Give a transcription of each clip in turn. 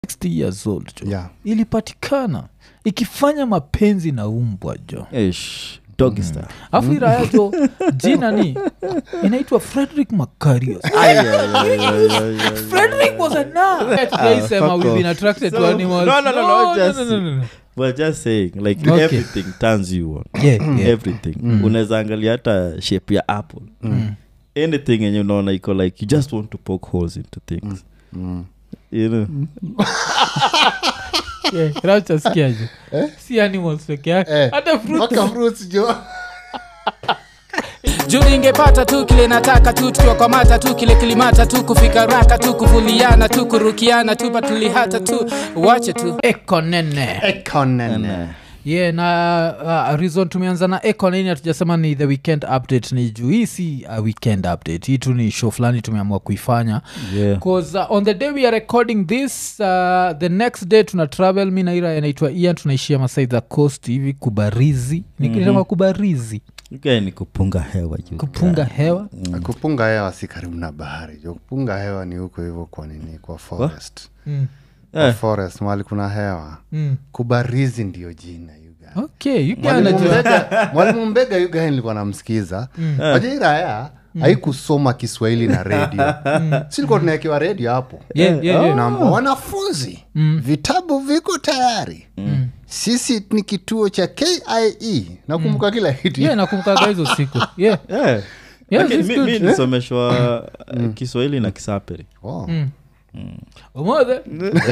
60 years old jo yeah. ilipatikana ikifanya mapenzi na umbwa jo Ish, doggy style. afu iraya jo jina ni inaitwa frederick macarius Ay, ay, ay, ay, ay, ay. frederick was a nut. Tujaisema fuck we've off. been attracted to So- animals. no, no, no, no, just- no, no, no. We're just saying like Okay. everything turns you on Yeah, yeah. everything unaweza angalia hata shape ya apple anything yenye unaona iko like you just want to poke holes into things Mm. you know Yeah, kinachosikiaje si animals peke yake Eh, hata fruit mpaka fruits jo juu ingepata tu kile nataka tu tukiwakwamata tu kile kilimata tu kufika raka tu kuvuliana tu kurukiana tu patulihata tu wache tu eko nene ekonene yeah na uh, reason tumeanza na eko nini hatujasema ni the weekend update ni juu hii si a weekend update hii tu ni show fulani tumeamua kuifanya yeah bcause uh, on the day we are recording this uh, the next day tuna travel mi naira inaitwa ian tunaishia masai za coast hivi kubarizi nikisema mm-hmm. kubarizi Guy ni kupunga hewa you kupunga guy. hewa kupunga hewa si karibu na bahari jo kupunga hewa ni huko hivyo kwa nini kwa forest mm. kwa Eh. forest mahali kuna hewa Mm. kubarizi ndio jina yuga okay you mwalimu can mbega mwalimu mbega yuga nilikuwa namsikiza wajairaya haikusoma kiswahili na redio silikuwa tunaekewa redio hapo yeah, yeah, yeah. namba wanafunzi vitabu viko tayari sisi ni kituo cha kie nakumbuka kila kitu yeah nakumbukaga hizo siku yeah Yeah. Yeah, Lakini it's mi- good. mi nisomeshwa uh, kiswahili na kisaperi Oh. umothe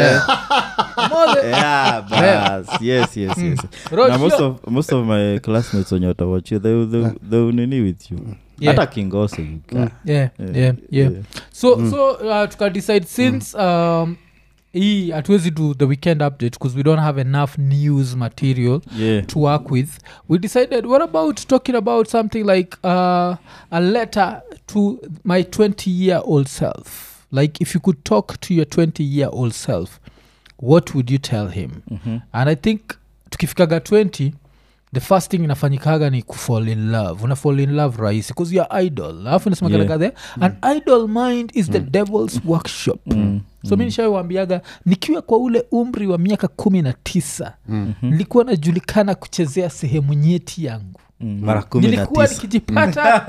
umothe yeah, bas. yes, yes, yes. Roach, Na most yo. of, most of my classmates wenye watawachia they, they, they unini with you Yeah. hata kingoso you guy. yeah, yeah, Yeah, yeah. yeah. so so uh, tukadecide since um, hii hatuwezi do the weekend update because we don't have enough news material Yeah. to work with we decided what about talking about something like uh, a letter to my 20 year old self like if you could talk to your 20 year old self what would you tell him Mhm. and i think tukifikaga 20 the first thing inafanyikaga ni kufall in love una fall in love rahisi bcause youare idol alafu inasemaganaga Yeah. there an idol mind is the devil's workshop Mm. so mi nishawambiaga nikiwa kwa ule umri wa miaka kumi na tisa nilikuwa najulikana kuchezea sehemu nyeti yangu Mm, mara kumi na nilikuwa tisa nikijipata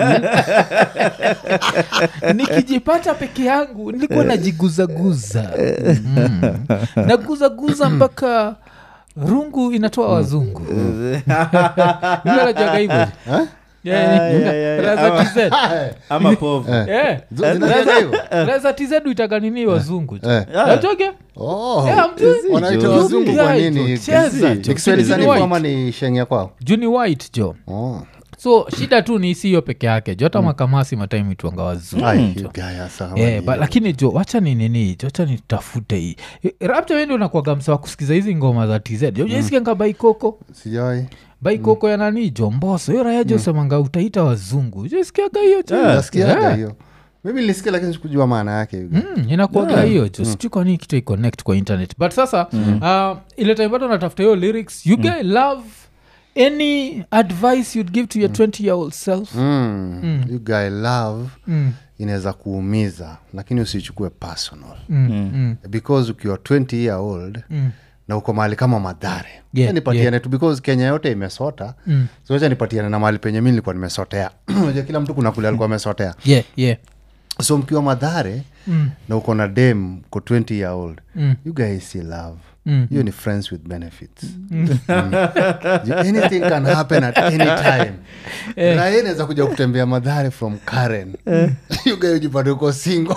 nikijipata peke yangu nilikuwa najiguzaguza mm. naguzaguza mpaka rungu inatoa wazungu najaga hivo yeah, yeah, yeah. ama povu Zinajenga hivyo? reza tz uitaga nini wazungu Eh. najoge Oh. Yeah, mtu- Wanaita Ju- wazungu kwa Yeah, nini? jo, cheza, Ni jo. Ni kiswahili Juni sanifu white. ama ni shengya kwao juni white jo oh. so shida tu ni siyo peke yake jo hata makamasi mataimu itwanga wazungu Ai, you guy asa, Yeah, wani- but lakini jo wacha ni nini jo wacha nitafute hii rapta wendi unakuaga msa wa kusikiza hizi ngoma za tz jo jesikianga baikoko sijawai baikoko ya nani jo mboso hiyo raya jo semanga utaita wazungu jesikiaga hiyo jo nasikiaga Yeah. hiyo mimi nilisikia lakini sikujua maana yake you guy. Mm, inakuaga hiyo jo sijui kwa nini kitu iconnect kwa internet but sasa uh, ile time bado natafuta hiyo lyrics you guy love any advice you'd give to your 20 year old self Mm. you guy love Mm, inaweza kuumiza lakini usichukue personal mm, mm, because ukiwa 20 year old mm. na uko mahali kama madhare Yeah, yeah, nipatiane tu because kenya yote imesota Mm. socha nipatiane na mahali penye mi nilikuwa nimesotea Unajua kila mtu kuna kule alikuwa amesotea yeah yeah so mkiwa madhare Mm. na uko na dem ko 20 year old Mm. you guys see love Mm. hiyo ni friends with benefits Mm. Ju- anything can happen at any time raia inaweza kuja kutembea madhare from karen you guys ujipate uko singo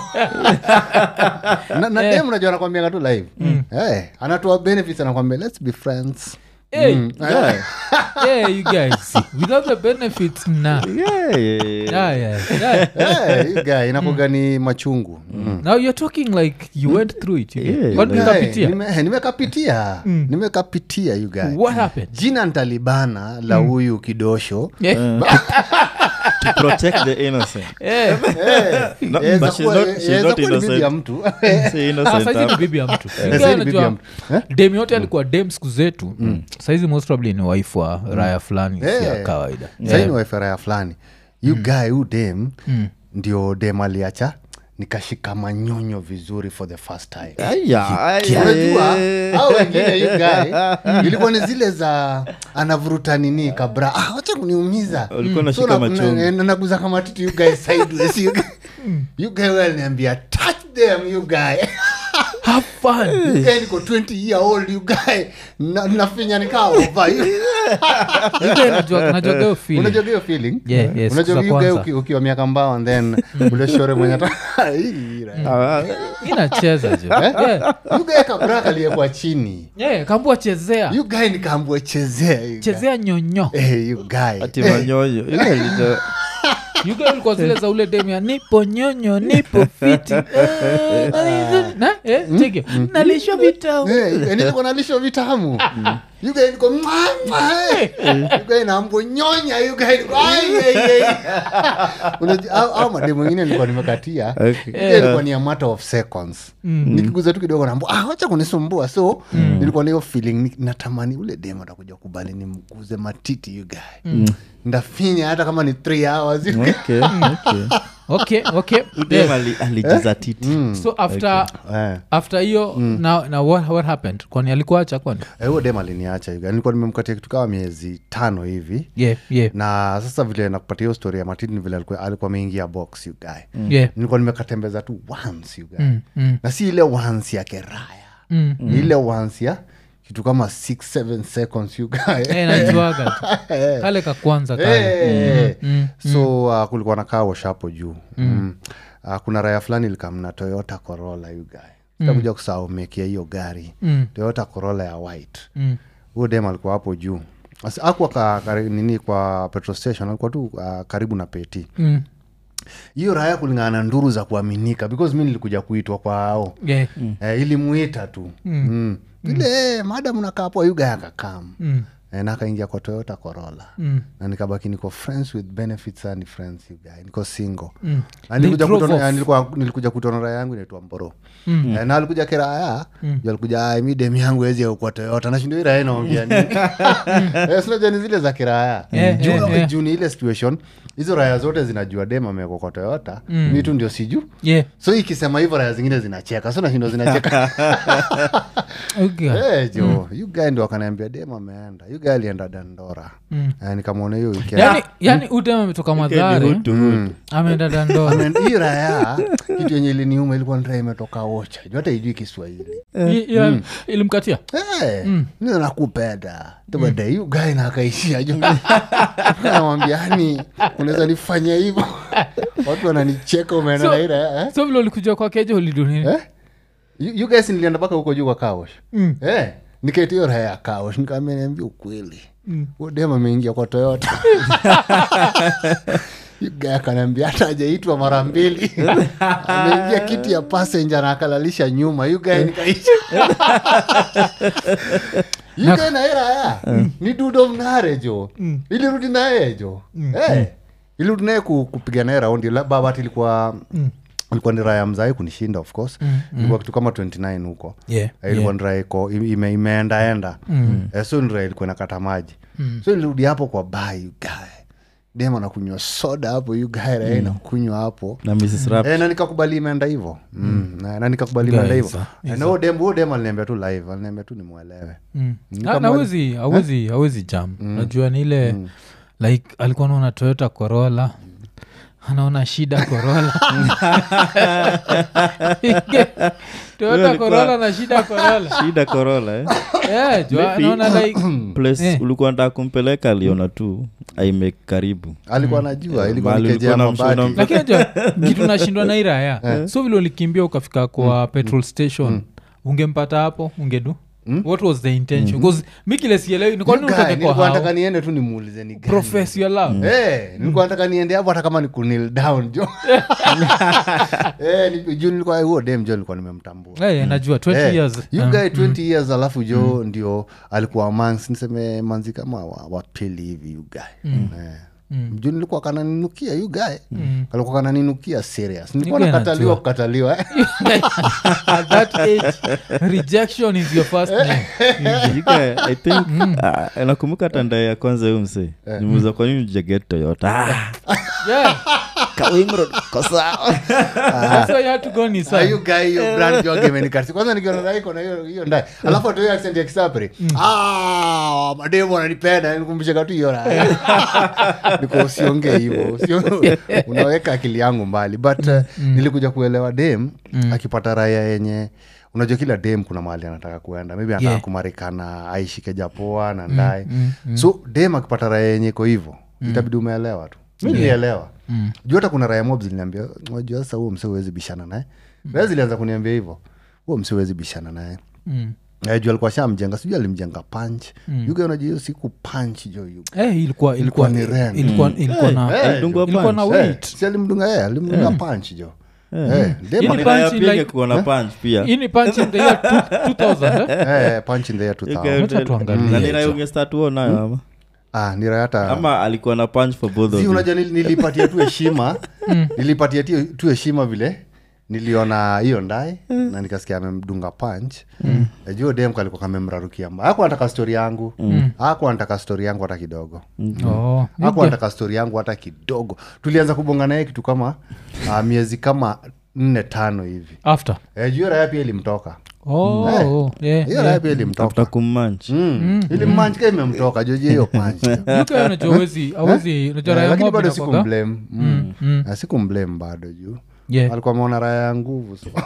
na, na dem najua anakwambiaga tu live hey, anatoa benefits anakwambia let's be friends Hey, Yeah. yeah, you guys without the benefits na Yeah, yeah, yeah. yeah, yeah, yeah. hey, you guy inakuga ni machungu mm. now you're talking like you went through it you get. Yeah, Kwani yeah. ukapitia? Nime- nimekapitia nimekapitia you guy what happened jina ntalibana la huyu kidosho Yeah. to protect the innocent Yeah. No, Yaweza but she's kuwa- not- she's yaweza not kuwa ni bibi ya innocent. mtu Say Ah, innocent saizi ni hapo. bibi ya mtu saizi ni Ingawa bibi ya najua mtu. Eh? dem yote alikuwa dem siku zetu saizi most probably ni wife wa raya fulani si ya Eh. kawaida saini waifera ya fulani yu guy hu dem ndio dem aliacha nikashika manyonyo vizuri for the first time Aya, aya, unajua eh. au wengine you guy ilikuwa ni zile za anavuruta nini kabra ah, wacha kuniumiza Ulikuwa unashika na- machungu. na- na- naguza kama titi you guy sideways you guy you guy well niambia touch them you guy have fun You guy niko 20 year old you guy na, nafinya nikaa over you Ile najua- najua hiyo feeling. unajua hiyo feeling Yeah, yes, unajua siku za you guy kwanza. uki- ukiwa miaka mbao and then ule shore mwenye ata- Hii, right. Ah, ah, inacheza jo yeah. You guy kabra aliyekuwa chini yeah, kambua chezea you guy nikaambua chezea you guy. chezea nyonyo Eh, you guy ati manyonyo ile ilita- yuga ulikuwa zile za ule demia nipo nyonyo nipo fiti Eh, nani- na eh, cheki nalishwa vitamu Eh, nilikuwa nalisho vitamu yuga niko yuga naambo nyonya yuga niko ai, ai, ai. Unajua, au- au mademu wengine nilikuwa nimekatia Okay. Yuga ilikuwa ni a matter of seconds nikiguza tu kidogo naambo ah, wacha kunisumbua so nilikuwa na hiyo feeling ni- natamani ule demu atakuja kubali nimguze matiti yuga ndafinya hata kama ni three hours yuga. Okay, okay. okay okay Dem yeah. ali- alijizatiti so after Eh. after hiyo na, na what, what happened kwani alikuacha kwani Eh, huyo dem aliniacha yuga nilikuwa nimemkatia kitu kama miezi tano hivi yeah yeah na sasa vile nakupatia hiyo story ya matini vile alikuwa alikuwa ameingia box you guy yeah nilikuwa nimekatembeza tu once you guy Mm, mm, na si ile once ya keraya mm. ni ile once ya kitu kama 6 seconds you guy Eh, najuaga tu kale ka kwanza kale Eh, Mm, so uh, kulikuwa na kaa washapo juu mm. uh, kuna raya fulani likamna toyota corolla you guy sitakuja kusahau mekia hiyo gari Mm. toyota corolla ya white Mm. huyo dem alikuwa hapo juu Asi- hakuwa ka, kari, nini kwa petrol station alikuwa tu uh, karibu na peti Mm. hiyo raya kulingana na nduru za kuaminika because mi nilikuja kuitwa kwao Yeah. eh, ilimuita tu mm. vile mm. madam nakapo yuga akakam Mm. eh, na akaingia kwa toyota corolla Mm. na nikabaki niko friends with benefits and friends you guy niko single Mm. Na nilikuja drove kutona- off. eh, nilikuwa- nilikuja kutona raya yangu inaitwa mboro mm. eh, na alikuja kiraya mm. alikuja "Ai, mi dem yangu ezi kwa toyota nashindo iraya inaongea nini Eh, sinajua ni zile za kiraya Yeah, juu yeah, yeah. juu ni ile situation hizo raya zote zinajua dem amewekwa kwa toyota mm. mi tu ndio siju Yeah. so ikisema hivyo raya zingine zinacheka so nashindo zinacheka Okay. hey, jo mm. guy ndio akaniambia dem ameenda yu guy alienda dandora mm. eh, nikamwona hiyo weekend yani, yani udem ametoka madhare Hood to hood. ameenda dandora Ameenda- hii raya kitu yenye iliniuma ilikuwa ni raya imetoka ocha juu hata ijui kiswahili I- ya- ilimkatia hey, mm. nakupenda tubada yu guy na akaishia ju namwambia yani unaweza nifanyia hivyo watu wananicheka umeenda So- na hii raya eh? so vile ulikuja kwakeje ulidunini Eh? You- you guys nilienda mpaka huko juu kwa kaosh mm. eh, nikaitio raha ya kaosh nikaambia niambia ukweli mm. udem ameingia kwa toyota yuga akanaambia hata ajaitwa mara mbili ameingia kiti ya passenger na akalalisha nyuma yugae nikaisha yugae na hii raya ni dudo mnare jo ilirudi naye jo Eh, ilirudi naye ku- kupiga naye raundi La- babat ilikuwa ilikuwa ni raya mzai kunishinda of course ilikuwa kitu kama 29 huko Yeah, Eh, ilikuwa ni raya iko ime, imeendaenda Eh, so ni raya ilikuwa inakata maji so ilirudi hapo kwa bai ugae dem anakunywa soda hapo ugae raya inakunywa hapo na mrs rap Eh, na nikakubali imeenda hivo mm. na, na nikakubali Guys, imeenda hivo ah, Eh, na huyo dem huyo dem aliniambia tu live aliniambia tu nimwelewe Mm. Nikamwali- Na- na awezi awezi awezi jam najua ni ile like alikuwa naona toyota corolla anaona shida corolla toyota corolla na shida corolla shida korola eh? yeah, jua anaona like place Eh. ulikuwa ndaa kumpeleka aliona tu aime karibu alikuwa najua ilikuwa Mahali nikejea ulikuwa na mabati lakini najua kitu nashindwa na iraya so vile ulikimbia ukafika kwa petrol station ungempata hapo ungedu what was the intention bcause mi kile sielewi ni kwa nini Guy, utoke kwa nilikuwa nataka hao niende tu nimuulize ni gani. profess your love Eh, nilikuwa nataka niende hapo hata kama ni kunil down jo Eh, ni- juu nilikuwa huo dem jo nilikuwa nimemtambua Eh, najua 20 Eh, years you Um, guy 20 years alafu jo ndio alikuwa mangs niseme manzi kama wa- wapili hivi you guy Eh. juu nilikuwa kananinukia you guy alikuwa kananinukia serious nilikuwa guy nakataliwa anajua. kukataliwa eh. at that age rejection is your first name You guy, i think ah, nakumbuka hata ndae ya kwanza hiyo msee nimuuza kwa nini ujaget toyota Ah, yeah kawimro ko sawa That's why you had to go on his side. ayu guy hiyo brand joge imenikati kwanza nikiona raiko na hiyo hiyo ndai alafu atoe accent ya kisapri ah mademo ananipenda nikumbushe katu hiyo raha niko usiongee hivyo usio- unaweka akili yangu mbali but uh, nilikuja kuelewa dem akipata raya yenye unajua kila dem kuna mahali anataka kuenda maybe anataka Yeah. kumarekana aishike japoa na ndae so dem akipata raya yenye iko hivyo itabidi umeelewa tu mi nilielewa juu hata kuna raya mob ziliniambia unajua sasa huo mse huwezi bishana naye raya zilianza kuniambia hivyo huo mse huwezi bishana naye Mm. Eh, juu alikuwa shamjenga sijui alimjenga punch mm. yuga unajua hiyo siku punch jo yuga Eh, ilikuwa ilikuwa ni rent. ilikuwa ilikuwa na Eh, Alidungwa ilikuwa na punch. weight si alimdunga yeye alimdunga punch jo Eh, dem Ili ali- Niraya punch pia like- ingekuwa na punch pia hii ni punch in the year two- 2000 eh? eh, punch in the year 2000 Ika- Wacha tuangalie na hicho. niraya ungestatuo nayo ama ah nira hata ama alikuwa na punch for both of si you unajua nil- nilipatia tu heshima nilipatia tu- tu heshima vile niliona hiyo ndae na nikasikia amemdunga punch najua dem kalikuwa kamemrarukia mba aku anataka stori yangu aku anataka stori yangu hata kidogo Oh, aku anataka stori yangu hata kidogo tulianza kubonga naye kitu kama uh, miezi kama nne tano hivi after e, juu raya pia ilimtoka oh, Eh. oh, yeah, hiyo yeah. raya pia ilimtoka after kummanch Mm. ilimmanchika imemtoka joji hiyo panch Yuka unajua hawezi- hawezi- unajua raya lakini mob bado inakuwaga- sikumblame mm. mm. Ah, sikumblame bado juu Yeah. alikuwa ameona raya ya nguvu so.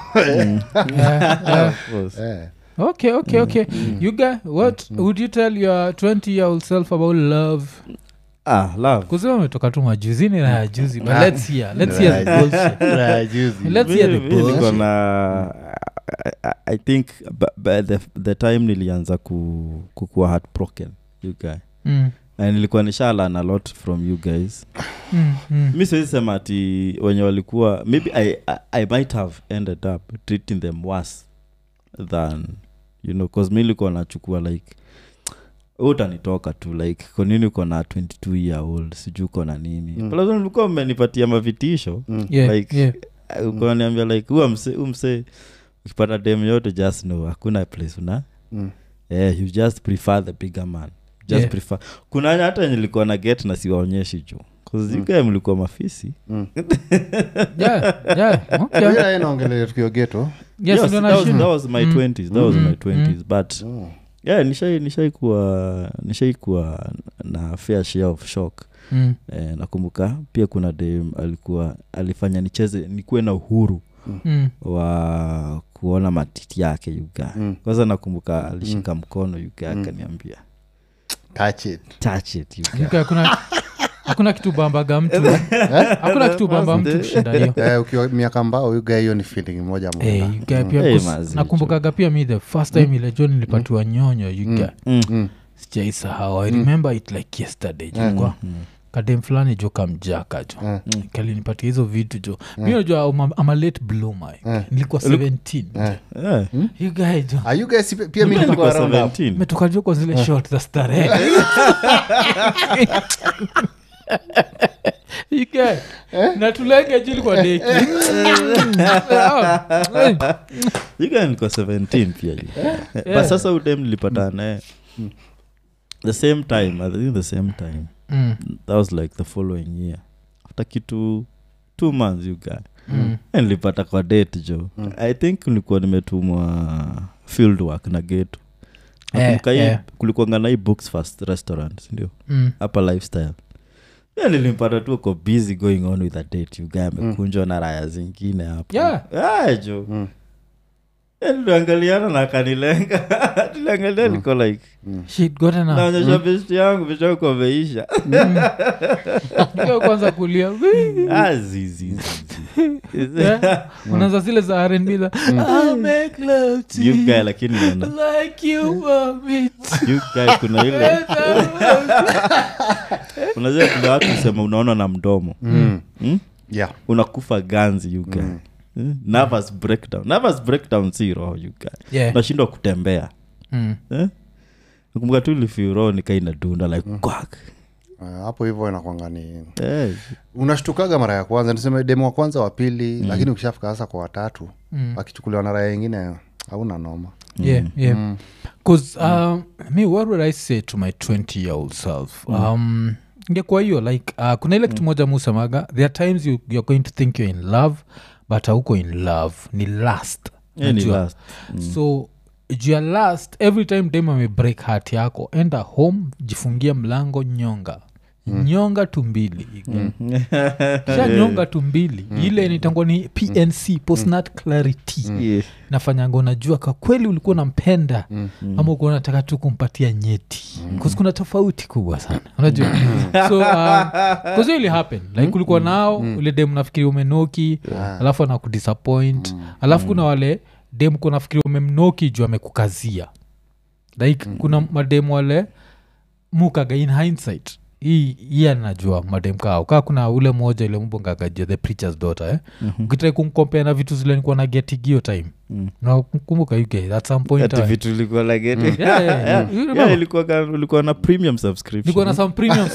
Yeah, yeah. eh. okay okay okay you guy what would you tell your 20 year old self about love ah love kusema umetoka tu majuzini na ya juzi but let's hear let's hear the bullshit Raya juzi. let's hear the Mi- mi niko bullshit na I, I- i think b- by the, the time nilianza ku, kukuwa heartbroken you guy Mm, na nilikuwa nishalan a lot from you guys mm, mm. mi siwezi sema ati wenye walikuwa maybe I, I, i might have ended up treating them worse than you know cause mi likuwa nachukua like "Wewe utanitoka tu like kwa nini uko na 22 year old sijui uko na nini Mm. mm. mlikuwa mmenipatia mavitisho Mm. Yeah, Like, yeah. ukaniambia like huwa mse hu mse ukipata dem yote just know hakuna place una Mm. yeah, you just prefer the bigger man just Yeah. prefer kuna wenye hata nilikuwa na get na siwaonyeshi juu kuzika mlikuwa mafisi Mm. Yeah, yeah, okay. Hiyo raya inaongelea tukio geto Yes, Yes, ndio that, was, nashinda. that was my Mm. 20s that was Mm. my 20s Mm. but Oh. yeah nishai nishaikuwa nishaikuwa na fair share of shock Mm, eh, nakumbuka pia kuna dem alikuwa alifanya nicheze nikuwe na uhuru mm. wa kuona matiti yake yuga Mm. kwanza nakumbuka alishika mkono yuga akaniambia Touch it. touch it yuga Yuka, hakuna hakuna kitu bambaga mtu hakuna kitu bamba mtu kushinda hiyo Eh, ukiwa miaka mbao yuga hiyo ni feeling moja Eh, moja you get pia Eh, kus- mazi, nakumbukaga pia mi the first time ile jo nilipatiwa nyonyo yuga Mm. Mm. sijaisahau i remember it like yesterday jukwa kadem fulani jo kamjaka jo kalinipatia hizo vitu jo mi najua I'm- I'm a late bloomer nilikuwa 17 Yeah. you guy jo Ah, you guys pia- pia mi Nilikuwa nilikuwa around hapo. 17 metoka jo kwa zile short za starehe ike natulenge jili kwa deki yuga nilikuwa 17 pia yuga. but sasa udem nilipata naye the same time i think the same time Mm, that was like the following year after kitu two months you guy mm. nilipata kwa date jo i think nilikuwa nimetumwa field work na geto Eh, nakumbuka hii eh. kulikuanga na hii books first restaurant sindio Mm. hapa lifestyle Yeah, nilimpata tu uko busy going on with a date you guy amekunjwa na raya zingine hapo Yeah. Ah, jo Mm. Yeah, tuliangaliana na akanilenga tuliangalia niko like Shit, got enough. naonyesha besti yangu besti yangu ameisha Ike kwanza kulia Wii. Ah, zi, zi, zi, zi. Yeah. unaanza zile za rnb za "I'll make love to You you guy lakini naona like you want me to." you guy kuna ile unajua kuna watu sema unaona na mdomo Mm. hmm? Yeah. unakufa ganzi you guy Hmm? nervous breakdown nervous breakdown si roho you guy Yeah. unashindwa kutembea Mm. eh? nakumbuka tu ilifeel roho nikaina dunda like quack Ah, hapo hivyo inakwanga ni eh, unashtukaga mara ya kwanza niseme demu wa kwanza wa pili lakini ukishafika sasa kwa watatu wakichukuliwa na raya ingine hauna noma yeah yeah because um, me what would i say to my 20 year old self um ingekuwa hiyo like uh, kuna ile kitu moja musemaga there are times you, you're going to think you're in love but hauko in love ni last Yeah, ni Unajua? last. so juu ya last every time dem amebreak heart yako enda home jifungia mlango nyonga nyonga tumbili kisha nyonga tumbili ile nitangwa ni pnc postnat clarity Yeah. nafanyanga unajua kwa kweli ulikuwa unampenda ama ukuwa unataka tu kumpatia nyeti mm. kuna tofauti kubwa sana unajua so uh, hiyo ili happen like ulikuwa nao ule dem nafikiri umenoki alafu anakudisappoint alafu kuna wale dem kuwa nafikiri umemnoki juu amekukazia like kuna madem wale mukaga in hindsight hii hii anajua madem kao kaa kuna ule moja ile mbongagajua the preachers daughter eh? mm-hmm. ukitrai kumkompea na vitu zile nikuwa na getigio time Mm. nakumbuka uk at some point Ati I- vitu ilikuwa like it. Yeah, yeah, yeah. You remember? Yeah, ilikuwa ka- ulikuwa na premium nilikuwa na subscription some premium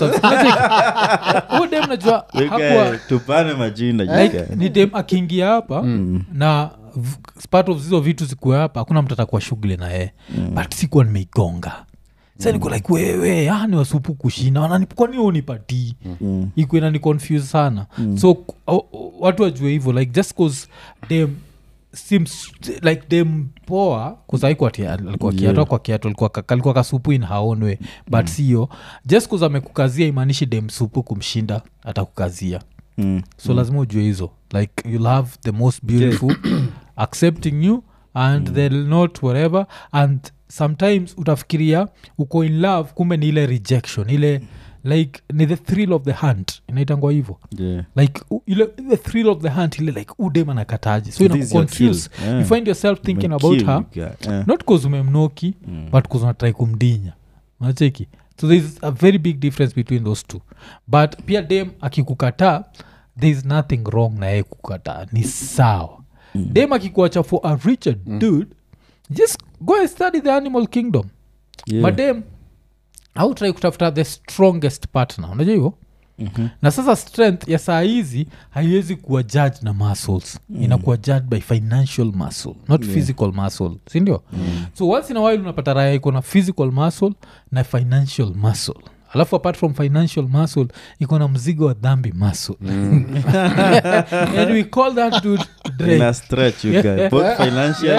huo dem najua You hakuwa guys, tupane majina you like guys. ni dem akiingia hapa na v- part of hizo vitu zikuwa hapa hakuna mtu atakuwa shughuli na yeye but sikuwa nimeigonga sa niko like wewe ah, ni wasupu kushina wanani- kwani unipatii Mm. ikuwa inani confuse sana so k- o- o- watu wajue hivyo like just cause dem seems like dem poa kusaikuwa alikuwa kiatu Yeah. kwa kiatu alikuwa ka- kalikuwa kasupu in her own way but sio just cause amekukazia imaanishi dem supu kumshinda atakukazia Mm. so lazima ujue hizo like you'll have the most beautiful accepting you and mm. they'll not whatever and sometimes utafikiria uko in love kumbe ni ile rejection ile like ni the thrill of the hunt inaitangwa hivyo Yeah. like u- ile the thrill of the hunt ile like udem anakataji so This is your inakuconfuse kill. Yeah. you find yourself thinking Umekill, about her you guy. Yeah. not cause umemnoki Mm. but cause unatrai kumdinya unacheki so thereis a very big difference between those two but pia dem akikukataa thereis nothing wrong na yeye kukataa ni sawa mm. dem akikuacha for a richer mm. dude just go and study the animal kingdom Yeah. madem au try kutafuta the strongest partner unajua hivyo Mhm. na sasa strength ya saa hizi haiwezi kuwa judge na muscles mm. inakuwa judged by financial muscle not yeah. physical muscle sindio mm. so once in a while unapata raya iko na physical muscle na financial muscle alafu apart from financial muscle iko na mzigo wa dhambi muscle and we call that dude Drake. In a stretch, you guys. Both financial.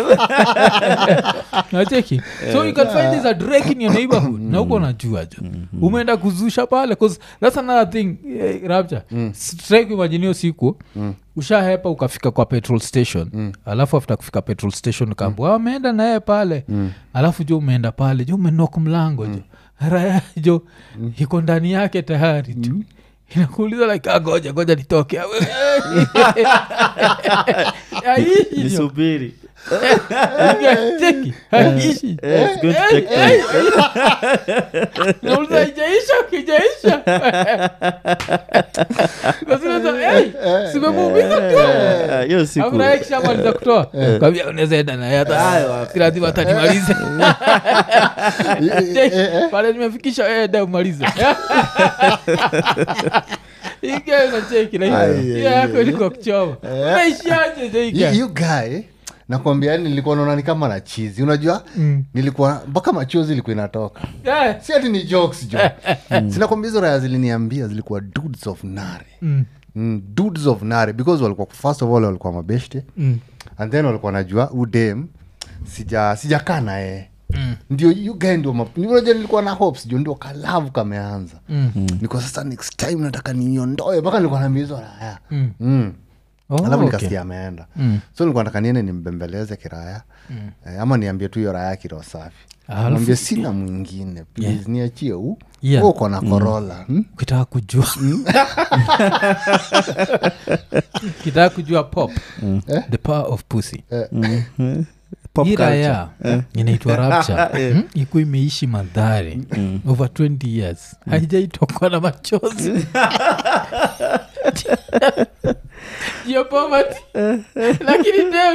nacheki so you can find this a drake in your neighborhood na huko najua jo umeenda kuzusha pale bcause that's another thing eh, rapture strike imaginio siku ushahepa ukafika kwa petrol station alafu after kufika petrol station ukaambua ameenda naye pale alafu jo umeenda pale jo umenok mlango jo raya jo iko ndani yake tayari tu inakuuliza like ah, goja goja nitoke aishi jo nisubiri cheki aishi Eh, it's going to take time. nauliza ijaisha kijaisha simemuumiza tu Eh, hiyo siku afurahishamaliza kutoa kabia unaweza enda naye hata si lazima hatanimalize Cheki, pale nimefikisha enda umalize igenacheki Ai, ai, yako ai. ilikuwa kuchoma unaishiaje You- jeika you guy nakwambia yani nilikuwa naona ni kama na chizi unajua nilikuwa mpaka machozi ilikuwa inatoka si ati ni jokes jo sinakwambia hizo raya ziliniambia zilikuwa dudes of nare mm, dudes of nare because walikuwa first of all walikuwa mabeshte and then walikuwa najua udem sija sijakaa naye Mm. ndio you guy ndio map- unajua nilikuwa na hopes jo ndio kalavu kameanza mm. niko sasa next time nataka niniondoe mpaka nilikuwa na mizo raya mm. mm alafu nikasikia ameenda so nilikuwa nataka niende nimbembeleze kiraya eh, ama niambie tu hiyo raya kiroho safi Alafu- mwambie sina mwingine please niachie u Yeah. uko na korola hmm? ukitaka kujua ukitaka kujua pop the power of pussy Pop hii culture. raya inaitwa rapture mm? iku imeishi madhari over 20 years haijaitokwa na machozi ya poverty lakini dem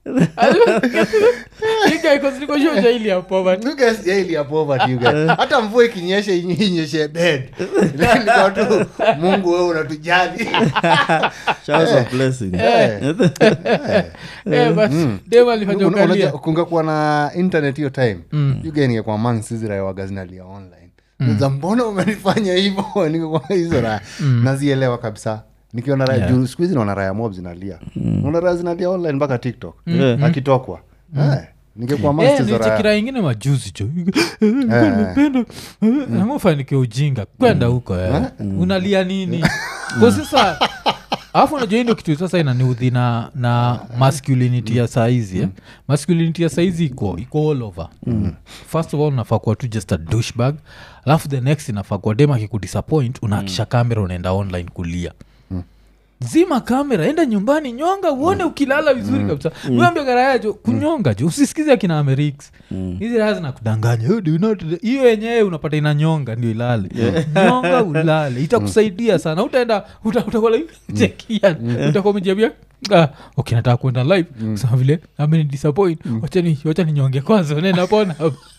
ikaikosilikoshiojaili ya poverty You guys, yeah, ili ya poverty, you guys. hata mvua ikinyesha inye- inyeshe bed Lakini kwa tu mungu wewe unatujali Showers of blessing. Eh, eh. Eh, but dem alifanya Una- ukalia unajua, kungekuwa na internet hiyo time mm. ugeningekuwa mangs hizi raya waga zinalia online za mbona umenifanya hivo Niko- hizo raya nazielewa kabisa nikiona raya juu siku hizi naona raya mob zinalia naona raya zinalia online mpaka tiktok Yeah. akitokwa Eh, ningekuwa Eh, master za nilichekira raya ingine majuzi cho nimependa namufanikia ujinga kwenda huko eh. unalia nini kwa sasa alafu unajua hii ndio kitu sasa inaniudhi na, na masculinity ya saizi eh? masculinity ya saizi iko iko all over first of all unafaa kuwa tu just a douchebag alafu the next inafaa kuwa dem akikudisappoint unaakisha kamera unaenda online kulia zima kamera enda nyumbani nyonga uone ukilala vizuri kabisa uambia garaya jo kunyonga jo usisikize akina amerix hizi raha zinakudanganya "Oh, do you not- hiyo yenyewe unapata ina nyonga ndio ilale nyonga ulale itakusaidia sana utaenda uta- utakuwa like, chekia utakuwa umejiambia Ah, okay nataka kwenda live kusema vile ameni disappoint wachani wacha ninyonge kwanza nenda pona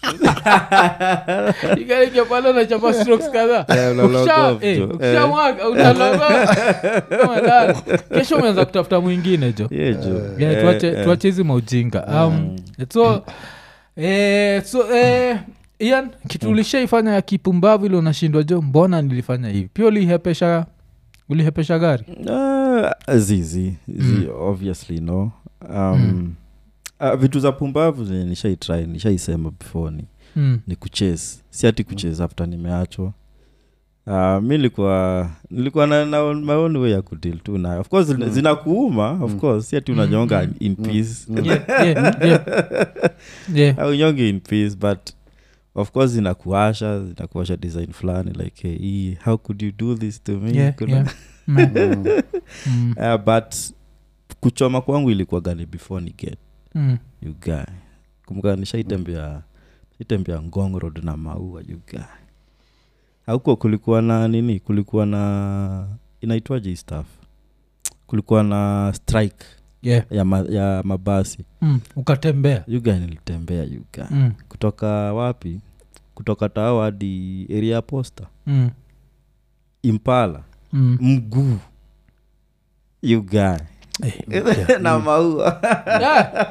ikaingia pale na chapa strokes kadhaa Yeah, una log Ukisha- off, eh, jo. ukishamwaga unaloga Kama dada. kesho umeanza kutafuta mwingine jo Yeah, jo. Yeah, Eh, tuache eh. tuache hizi maujinga um, so eh, so eh, ian kitu ulishaifanya ya kipumbavu ile unashindwa jo mbona nilifanya hivi pia ulihepesha ulihepesha gari Ah, zizi zi obviously no um, ah, vitu za pumbavu zenye nishaitry nishaisema before ni, mm. ni kuchase si ati kuchase after nimeachwa Uh, mi nilikuwa nilikuwa na, na my own way ya kudil tu nayo of course mm. zinakuuma of course si ati unanyonga in peace yeah, yeah, yeah. yeah. au nyonge in peace but of course zinakuasha zinakuasha design fulani like hey, hii, how could you do this to me Yeah, Kuna- yeah. Mm. Mm. uh, but kuchoma kwangu ilikuwa gani before ni get Mm. you guy kumbuka nishaitembea shaitembea ngong road na maua you guy auko kulikuwa na nini kulikuwa na inaitwaje hii staff kulikuwa na strike Yeah. ya, ma, ya mabasi Mm. ukatembea you guy nilitembea you guy mm. kutoka wapi kutoka tao hadi area ya posta Mm. impala Mm. mguu you guy Eh, na maua yeah.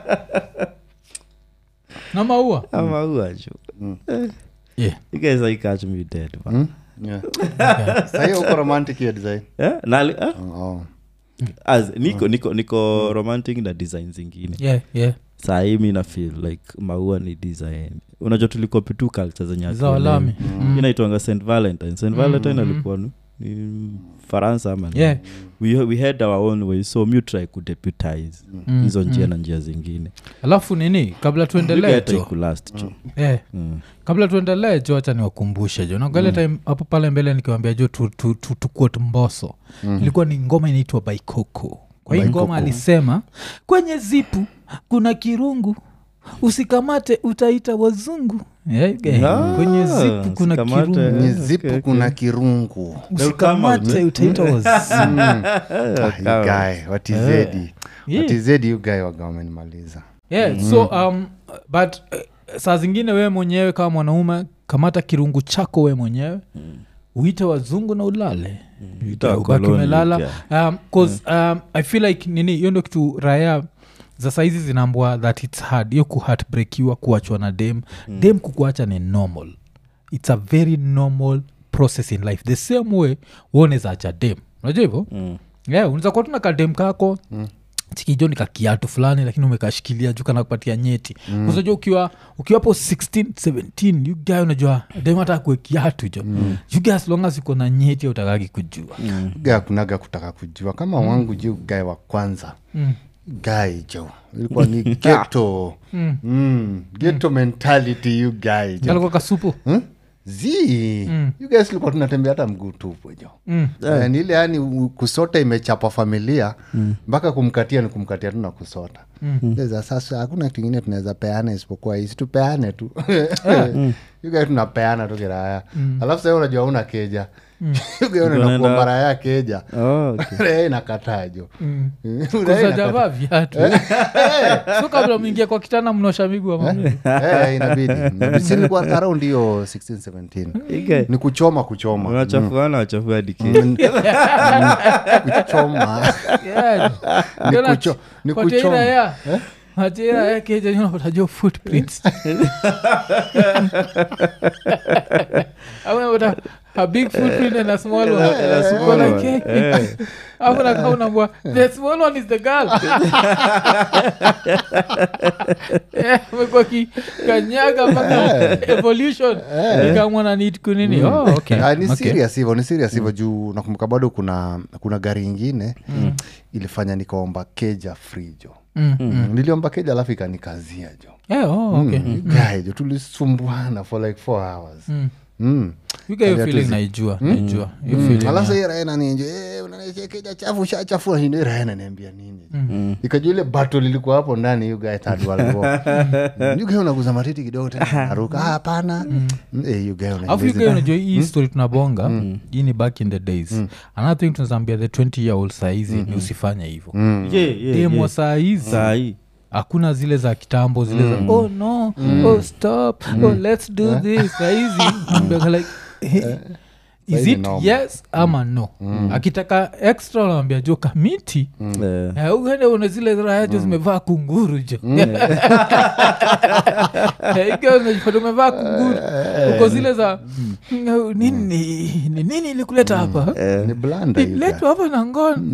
na maua na maua ju yeah. you guys like catch me dead man. Mm? Yeah. sahii uko romantic hiyo design Eh, nali, eh? oh. As, niko niko niko romantic na design zingine Yeah, yeah. sahii mi na feel like maua ni design unajua tulikopi tu culture zenye za walami Mm. inaitwanga st valentine st valentine mm. alikuwa ni- ni faransa ama ni- Yeah. we, we had our own way so mu try kudeputize Mm, hizo njia mm. na njia zingine alafu nini kabla tuendelee jo kulast jo eh, Mm. kabla tuendelee jo hacha niwakumbushe jo nagale time hapo pale mbele nikiwambia jo tukuot tu, tu, tuquote mboso ilikuwa ni ngoma inaitwa baikoko kwa hii ngoma alisema kwenye zipu kuna kirungu usikamate utaita wazungu yeah, okay. Ah, kwenye zipu kuna usikamate. kirungu kwenye Okay, zipu okay. kuna kirungu usikamate utaita wazungu Ah, you guy, watizedi Yeah. watizedi you guy waga wamenimaliza yeah, so um, but uh, saa zingine wewe mwenyewe kama mwanaume kamata kirungu chako wewe mwenyewe uite wazungu na ulale Ita ubaki wakoloni, umelala yeah. um, 'cause, um, i feel like nini hiyo ndo kitu raya za saizi zinaambwa that its hard hiyo kuhatbrekiwa kuachwa na dem mm. dem kukuacha ni normal its a very normal process in life the same way uoneza acha dem unajua hivyo Mm. yeah, unaweza kuwa tuna kadem kako mm chikijo ni kakiatu fulani lakini umekashikilia juu kanakupatia nyeti mm. unajua ukiwa ukiwapo 16 17 you guy unajua dem hata kue kiatu jo mm. you guy as long as uko na nyeti utakaki kujua ga kunaga kutaka kujua kama wangu juu gae wa kwanza mm. gai jo ilikuwa ni geto Mm. mm. geto mentality you guy jo kalikuwa kasupu hmm? zi you guys tulikuwa tunatembea hata mguu tupo jo mm. yeah. ni ile yani u- kusota imechapa familia mpaka kumkatia ni kumkatia tu na kusota mm. sasa hakuna kitu ingine tunaweza peana isipokuwa hisi tupeane tu yuga tunapeana tu kiraya alafu sahii unajua una keja yuga unaenda Unaenda- kuomba raya keja Oh, okay. raya inakataa jo Raya inakataa. kusajavaa viatu so kabla mwingia kwa kitanda mnosha miguu ama Eh, inabidi inabidi. Si nilikuwa around hiyo 16 17 Ike, ni kuchoma kuchoma unachafuana wachafua hadi Mm, kesho. mm, kuchoma Yeah. Ni Tena kucho- ni kwa tira kuchoma. ya atira ya keja unapata jo footprints Ama unapata a big footprint and a small one And a small Uko like, one. hey. Eh. Alafu nakaa unaambua, the small one is the girl Eh, amekuwa ki- kanyaga mpaka evolution ikamwa na need kunini oh, okay. Ah, ni okay. serious hivyo ni serious hivyo juu nakumbuka bado kuna kuna gari ingine ilifanya nikaomba keja frijo Mm, mm. niliomba keja alafu ikanikazia jo Yeah, oh, okay. mm. guy jo tulisumbuana for like four hours Mm. mm. You get your Kali feeling hatuwezi- naijua naijua Hiyo Mm. feeling, alafu yeah. hii raena ninjo eh, unaniachia keja chafu shachafua hindo raena niambia nini ikajua ile battle ilikuwa hapo ndani you guy third world war you guy unaguza matiti kidogo tena naruka ah hapana Mm, eh, you guy alafu unaingiza- yuga unajua hii story tunabonga hii ni back in the days another thing tunazambia the 20 year old saizi ni usifanye hivo Yeah, yeah, demo yeah. saa hizi Saa hii hakuna zile za kitambo zile za oh no oh stop oh let's do this sahizi Mbeka like eh, is Sahizi it normal. yes ama no akitaka extra unaambia jo kamiti eh, Eh, uende une zile raya jo zimevaa kunguru jo Eh, ikiwa unajipata umevaa kunguru uko zile za "Mm, nini ni nini ilikuleta hapa ni blanda you guy. letwa hapa na ngono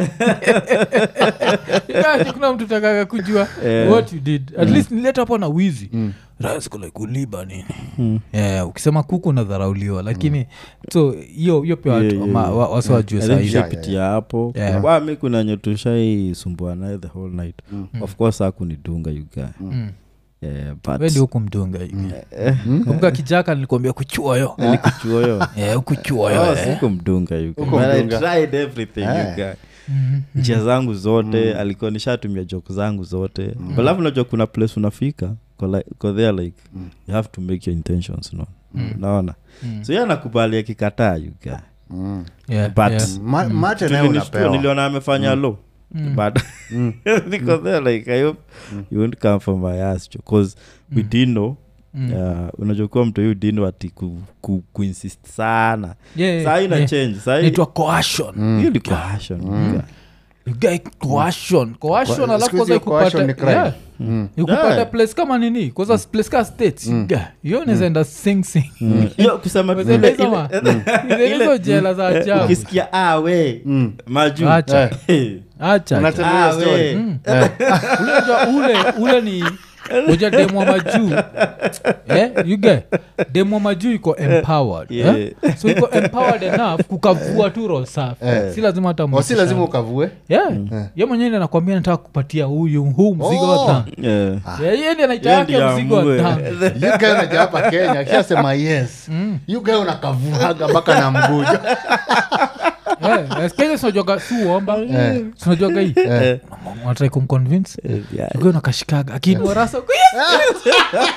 Yaani kuna mtu takaga kujua what you did at least nileta hapo na wizi raskule kuliba nini yeah, ukisema kuku unadharauliwa lakini so hiyo hiyo pia watu- Yeah, yeah, ma- yeah. wa- wasi wajue I think sahizi yeah, tushapitia hapo Yeah. Wa, mi kuna nye tushaisumbua naye the whole night of course akunidunga yuga yeah, but wendi huku mdunga kumbuka kijaka nilikuambia kuchuoyo nikuchuoyo Eh, ukuchuoyo Oh, eh. siku mdunga yuga. Huko But I mdunga. tried everything Eh. yuga. njia zangu zote alikuwa nishatumia joke zangu zote mm. alafu najua kuna place unafika ko like, ko there like you have to make your intentions no unaona so ye anakubali akikataa yuga Mm. Yeah, but yeah. Ma- mate nayo Tulinishtua, unapewa niliona amefanya low but niko there like i hope you won't come from my ass because we didn't know uh, unajua kuwa mtu huyu dino ati ku, ku, kuinsist sana Yeah, yeah, saa hii ina yeah. change saa hii Inaitwa coercion. hiyo ni coercion, yuga. You get coercion. Coercion, Kwa- alafu siku hizi kwanza coercion ikupate- ni crime. yeah. ikupata Yeah. place kama nini kwanza place ka states yeah. hiyo nazaenda sing sing Hiyo kusema Wazee ile- hizo ma- ile- hizo jela za ajabu ukisikia ah, we majuu Acha. Eh. acha Unatembea Ah, story. we. unajua ule ule ni uja demwa majuu eh, you get demwa majuu iko empowered Yeah. eh? so iko empowered enough kukavua tu roll safi si lazima hata Oh, si mhusishane. lazima ukavue yeah. ye mwenyewe ndiye anakwambia nataka kupatia huyu huu mzigo Oh. wa tano Yeah. Yeah, yeye ndiye Yeye anaitaka ndiye mzigo wa amue. tano You guy unaja hapa kenya akishasema yes you guy unakavuaga mpaka na mgujo Eh, kenya sinajuaga si uomba Eh. sinajuaga hii natrai kumconvince Yeah. ukiwa nakashikaga akiinua rasa uko, "Yes!"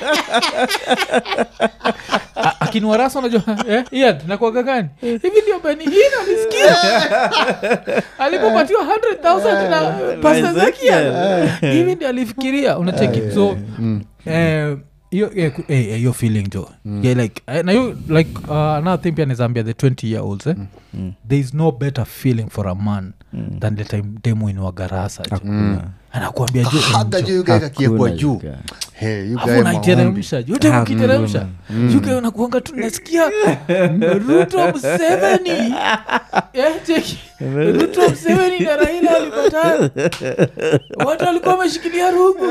A- akiinua rasa unajua eh, Ian, nakuaga gani hivi ndio beni hina alisikia alipopatiwa 100000 na pasta zakia hivi ndio alifikiria unacheki so eh, hiyo eh, ku- eh, eh, hiyo feeling jo yeah, like eh, na hiyo like uh, another thing pia nizambia the 20 year olds eh? there is no better feeling for a man than the time demo inwagarasa jo anakuambia jo haga enjoy. juu you guy kakiekwa Hakuna juu yuga. Hey, you Afu guy maombi. unaiteremsha yote ukiteremsha yuke unakuanga tu nasikia ruto mseveni Eh, cheki. ruto mseveni na raila alipatana watu walikuwa wameshikilia rungu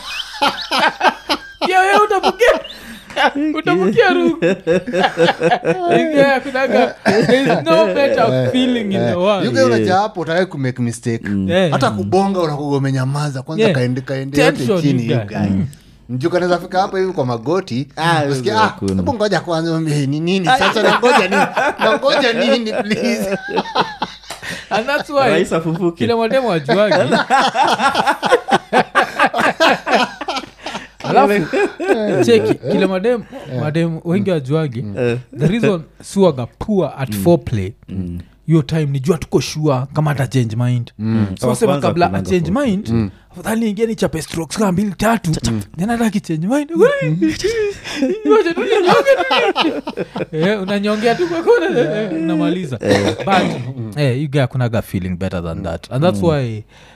pia wewe utapokea utamukia rungu Ingia, kunaga, there is no better feeling in the You world guy unaja hapo utawai kumake mistake Eh. hata kubonga unakuga umenyamaza kwanza Yeah. kaende kaende yote Tension, chini you you guy. guy. mjuu kanaweza fika hapa hivi kwa magoti usikia, hizo ah, hakuna. hebu ngoja kwanza mwambie, ni nini sasa nangoja nini nangoja nini please and that's why Rais afufuke. kila mwademu ajuagi alafu cheki kile madem madem wengi wajuagi the reason suaga poor at foreplay hiyo time ni jua tuko shua kama hata change mind so Wa sema kwanza kabla kunanga change foreplay. mind afadhali ingia ni chape strokes kama mbili tatu then ataki change mind Ngoja tu ninyonge tu. Eh, unanyongea tu kwa kona eh, unamaliza but eh, you guy kunaga feeling better than that and that's why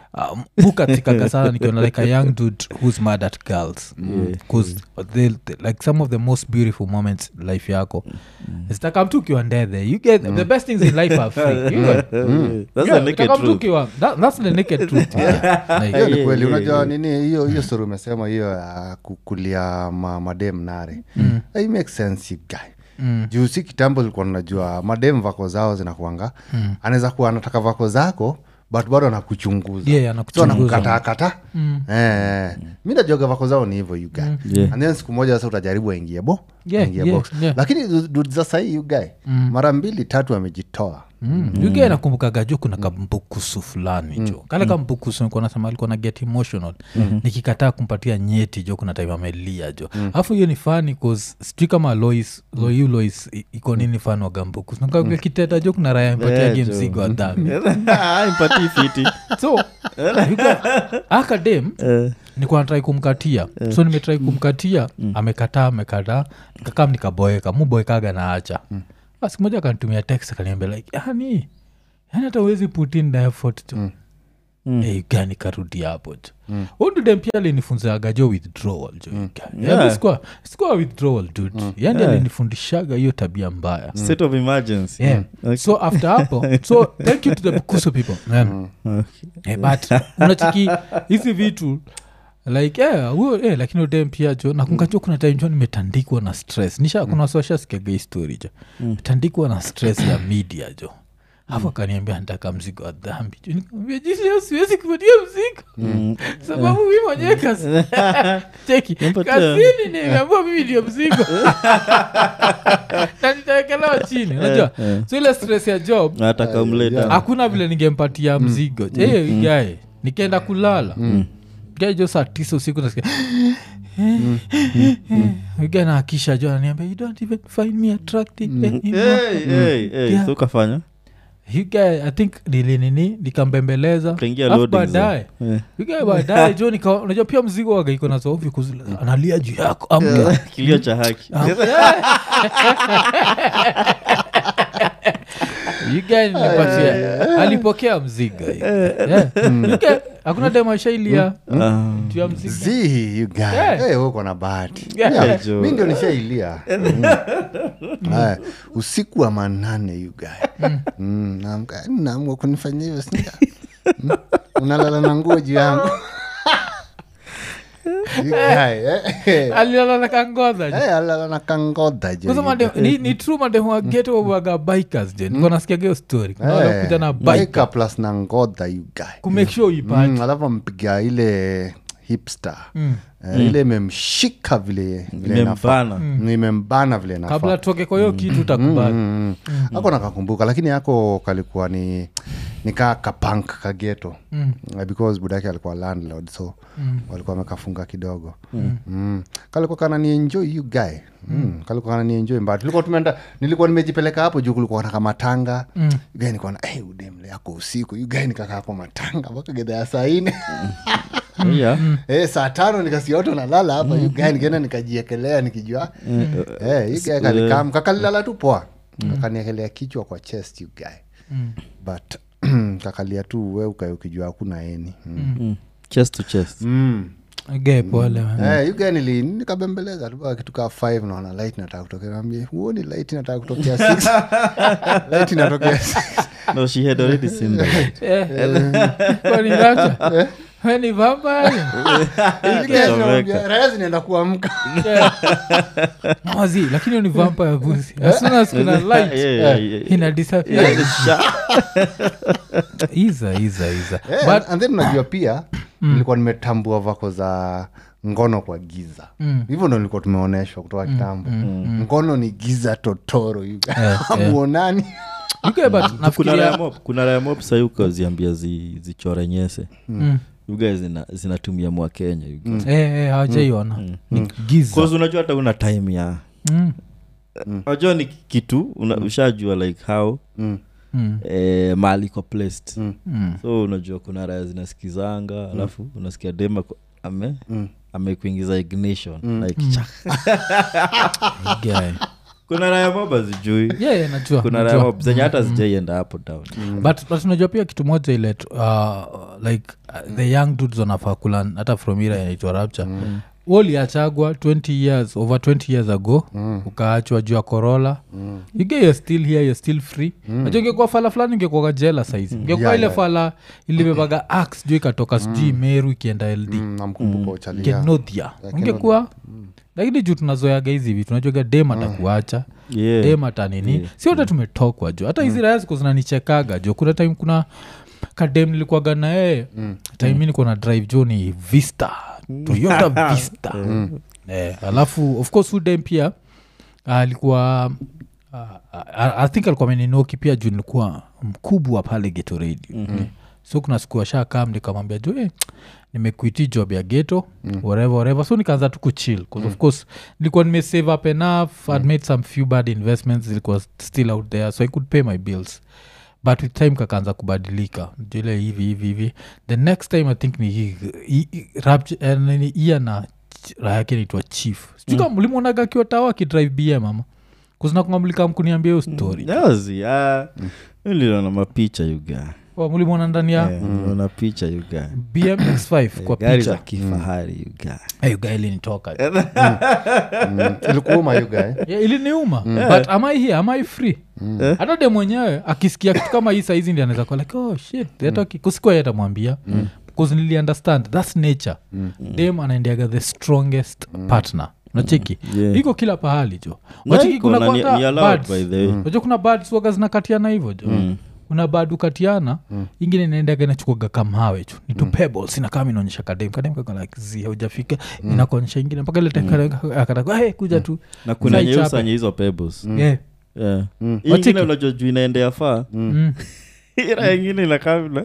um, bukatikaga sana nikiona like a young dude who's mad at girls bcause they, they, like some of the most beautiful moments life yako zitakam tu ukiwa ndethe you get the best things in life are free you get, That's yeah, the naked zitakam tu truth. ukiwa- that, that's the naked truth yeah. Like, hiyo ni yeah, kweli yeah, unajua yeah. nini hiyo hiyo story umesema hiyo ya kukulia ma, madem nare mm. make sense you guy Mm. juu si kitambo ilikuwa najua madem vako zao zinakuanga mm. anaweza kuwa anataka vako zako but bado anakuchunguza Yeah, so anakuchunguza. anakukatakata mm. eh, mi najuaga vako zao ni hivyo you guy Yeah. and then siku moja sasa utajaribu aingie bo Yeah, aingie yeah, box yeah. lakini dude za sahii you guy mara mbili tatu amejitoa Mm. yuge nakumbukaga jo kuna kambukusu fulani jo kale kambukusu nikuwa nasema alikuwa na get emotional nikikataa kumpatia nyeti jo kuna time amelia jo alafu hiyo ni fani cause sijui kama lois loiu lois i- iko nini fani wa gambukusu nikaga kiteta jo kuna raya mpatiage Yeah, jo. mzigo wa dhambi Ah, impatii fiti so akadem nikuwa natrai kumkatia so nimetrai kumkatia amekataa amekataa nikakam nikaboeka muboekaga na acha basi moja akanitumia text akaniambia like yani yani hata uwezi put in the effort tu mm. hey, gani karudi hapo jo mm. undudem pia alinifunzaga jo withdrawal jo mm. Yeah. sikuwa, sikuwa withdrawal dud mm. yani Yeah. alinifundishaga hiyo tabia mbaya state of emergency yeah. so after hapo so thank you to the bukusu people man. Eh, but unachiki hizi vitu like yeah, huyo eh, lakini udem pia jo nakungajo kuna time jo nimetandikwa na stress nisha kuna wasiwashasikiaga hii story jo metandikwa na stress ya media jo hapo akaniambia ntaka mzigo wa dhambi jo nikamwambia jinsi leo siwezi kupatia mzigo sababu mi mwenyewe kazi cheki Nimpatia. kazini nimeambua mimi ndio mzigo na nitaekelewa chini unajua so ile stress ya job nataka umleta hakuna vile ningempatia mzigo mm. gae nikaenda kulala gae jo saa tisa usiku nasikia gae naakisha jo ananiambia you don't even find me attractive anymore." Hey, hey, hey, Yeah. so ukafanya You guy, i think nilinini nikambembeleza Ukaingia Alafu loading baadaye zone. Yeah. you guy baadaye jo nika- unajua pia mzigo waga iko na zovi analia juu yako amka kilio cha haki You guy nilipatia alipokea mzigo Yeah. You guy, hakuna demaishailia Ah. juu ya mzigo zi you guy. Yeah. Eh, uko na bahati Yeah. Yeah, Jo. mi ndio nishailia Mm. Haya, usiku wa manane you guy. Mm, naamka, naamua kunifanyia hivyo sinda Mm, unalala na nguo juu yangu You guy, eh, eh. alilala na kangodha Eh, alala na kangodha jo, Kwanza you made- guy. ni, ni true mademu wa geto waga bikers je niko nasikiaga hiyo story kuna wale Eh, kuja na biker biker plus na ngodha you guy. kumake sure uipate Mm, alafu ampiga ile hipster Eh, ile imemshika vile vile inafaa. imembana Mm, imembana vile inafaa. kabla tutoke kwa hiyo kitu utakubali Mm, mm. ako nakakumbuka lakini yako kalikuwa ni nikaa kapank kageto mm. because budake alikuwa landlord so mm. walikuwa wamekafunga kidogo mm. Mm. kalikuwa kana nienjoy you guy Mm. kalikuwa kana nienjoy mbaya tulikuwa tumeenda nilikuwa nimejipeleka hapo juu kulikuwa na kamatanga mm. guy nikuwa na hey, udemle yako usiku you guy nikakaa hapo matanga mpaka gedha ya saa ine Yeah. Eh, saa tano nikasikia watu nalala hapa mm. guy nikaenda nikajiekelea nikijua Eh, hii guy kalikam kakalilala tu poa kakaniekelea kichwa kwa chest you guy but kakalia tu we ukae ukijua hakuna eni mm. Mm. chest to chest Mm. ge pole man. Eh, you guy nili nikabembeleza tu mpaka kitu kaa 5 naona light nataka kutokea naambia huoni light nataka kutokea 6 light inatokea 6 no she had already seen the light Eh, kwani Rapture? We ni vampire? raya zinaenda kuamka Mazi, lakini hiyo ni vampire pussy. As soon as kuna light Yeah, yeah, yeah. ina disappear. Yeah, the sha- Iza, iza, iza. Eh, But- and then unajua pia nilikuwa nimetambua vako za ngono kwa giza Mm. hivyo ndo nilikuwa tumeonyeshwa kutoka kitambo ngono ni giza totoro you guys. Eh, eh. hamuonani Okay, but kuna nafikiria- raya mop kuna raya mop sahii ukaziambia zi, zichore nyese Mm. uga zina, zinatumia mwa kenya you guys. Eh, eh, hawajaiona Ni giza. Cause unajua hata una time ya Mm, unajua ni kitu una, ushajua like how Mm. mm, eh, mali iko placed Mm. mm. so unajua kuna raya zinasikizanga alafu unasikia dema ko- ame Mm. amekuingiza ignition like Mm. chak. Guy. kuna raya mob zijui yeah, yeah, najua kuna najua. raya mob zenye hata zijaienda hapo down but, but unajua pia kitu moja ile tu- uh, like uh, the young dudes wanafaa kulan hata from ira inaitwa rapture mm. uliachagwa 20 years over 20 years ago mm. ukaachwa juu ya corola mm. ige you're still here you're still free mm. najua ingekuwa fala fulani ingekuaga jela saizi ingekuwa Yeah, ile yeah. fala ilibebaga ax juu ikatoka sijui meru ikienda ld Mm, namkumbuka uchalia kenodhia ungekuwa lakini juu tunazoyaga hizi vitu najuaga dem atakuacha yeah. dem hata nini si wote tumetokwa jo hata hizi raya ziko zinanichekaga jo kuna time kuna kadem nilikuwaga na yeye time mi niko na drive jo ni vista toyota vista eh, alafu of course udem pia alikuwa uh, I, i think alikuwa ameninoki pia juu nilikuwa mkubwa pale geto radio mm-hmm. so kuna siku ashakam nikamwambia jo eh, nimekuiti job ya geto mm. whatever, whatever. so nikaanza tu kuchill bcause of course nilikuwa nimesave up enough mm. i'd made some few bad investments zilikuwa still out there so i could pay my bills but with time kakaanza kubadilika jile hivi hivi hivi the next time i think ni hii- hii- hii- Rapture- eh, nini, ia na ch- raha yake naitwa chief sijuka mlimwonaga akiwa tawa akidrive bm ama kuzinakungamlika mkuniambia hiyo story Yazi, ah, niliona mapicha yuga oh, mlimwona ndani ya niliona picha yuga bmx5 kwa gari za picha kifahari yuga hey, gaelinitoka Mm, ilikuuma you guy yeah, iliniuma but am i here am i free hata de mwenyewe akisikia kitu kama hii saizi ndi anaweza kuwa like oh shit hata ki- kusikua yeye atamwambia bcause nili understand thats nature dem anaendeaga the strongest partner nacheki Yeah. iko kila pahali jo Na wacheki iko kuna na ni- kwanga ni allowed birds. by the way. Unajua kuna birds waga zinakatiana hivyo jo kuna bad ukatiana ingine inaendaga inachukuaga kamhawe chu ni tu pebbles inakama inaonyesha kadem kadem kakalakzi haujafika inakuonyesha ingine mpaka ile time akataka hey, kuja tu na kuna Zai chape. nyeusanye hizo pebbles yeah. Yeah. Hii Wacheki. ingine unajua juu inaendea faa mm. ira ingine inakamna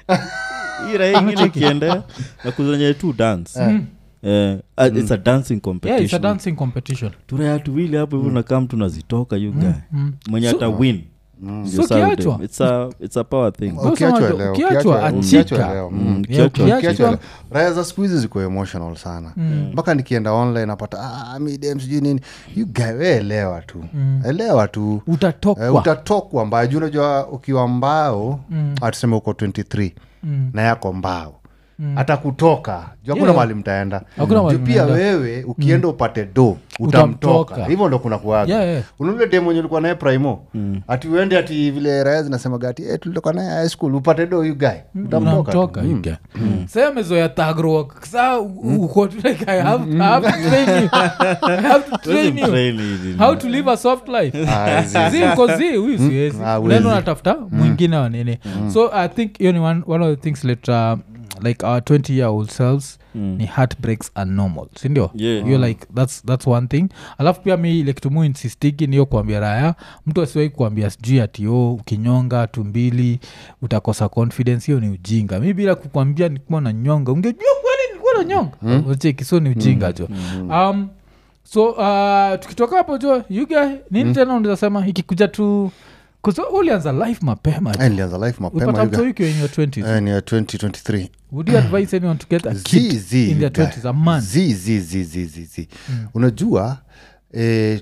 ira ingine ikiendea na kuzanye tu dance Eh, uh, it's a dancing yeah, it's a competition dancing competition turaya tuwili hapo hivi unakam tunazitoka you guy mm. mwenye So- ata win so kiachwa it's a, it's a power thing Boss Ukiachwa unajua, leo, ukiachwa ukiachwa- achika. ukiachwa leo, mm. Mm, Yeah, kiachwa- ukiachwa- Ukiachwa leo. raya za siku hizi ziko emotional sana mpaka nikienda online napata ah, midem sijui nini you guy we elewa tu elewa tu utatokwa Eh, utatokwa mbao juu unajua ukiwa mbao atuseme uko 23 Mm. na yako mbao hata kutoka juu hakuna Yeah. mahali mtaenda Hakuna mahali juu pia mnaenda. wewe ukienda upate do Utamtoka. utamtoka hivyo ndo kuna kuaga Yeah, yeah. unaule dem wenye ulikuwa naye primo ati uende ati vile raya zinasemaga ati eh, tulitoka naye high school upate do you guy utamtoka tu. unamtoka yuga sa amezoya tagro sa uko tu like, I have- I have to train you. I have to train you. Train hizi. how to live a soft life Ah, zi- zi kozi huyu siwezi Ah, huwezi. unaenda unatafuta mwingine wa nini so i think hiyo ni one, one of the things let uh, like our 20 year old selves Mm. ni heartbreaks are normal sindio Yeah. hiyo like that's, that's one thing alafu pia mi ile kitu mu insistiki niyo kuambia raya mtu asiwai kuambia sijui ati o ukinyonga tu mbili utakosa confidence hiyo ni ujinga mi bila kukwambia nikuwa na nyonga ungejua kweli nilikuwa na nyonga ucheki so ni ujinga jo um, so uh, tukitoka hapo jo yuga nini tena unaweza sema ikikuja tu kuzo ulianza life mapema Eh, nilianza life mapema upata you guy. mto ukiwa in your 20s Eh, ni ya 2023 would you advise anyone to get a Zi, kid zi, in their you guy. 20s a man Zi, zi, zi, zi, zi, zi. unajua eh,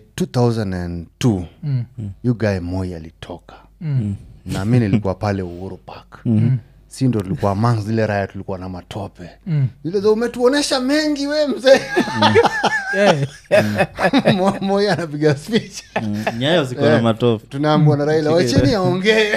2002 Mm. yu guy moi alitoka Mm. na mi nilikuwa pale uhuru park si ndo tulikuwa mang zile raya tulikuwa na matope Mm. zile za umetuonesha mengi we mzee Yeah. Mo- moi anapiga speech Mm, nyayo ziko na matofu tunaambua na raila wacheni aongee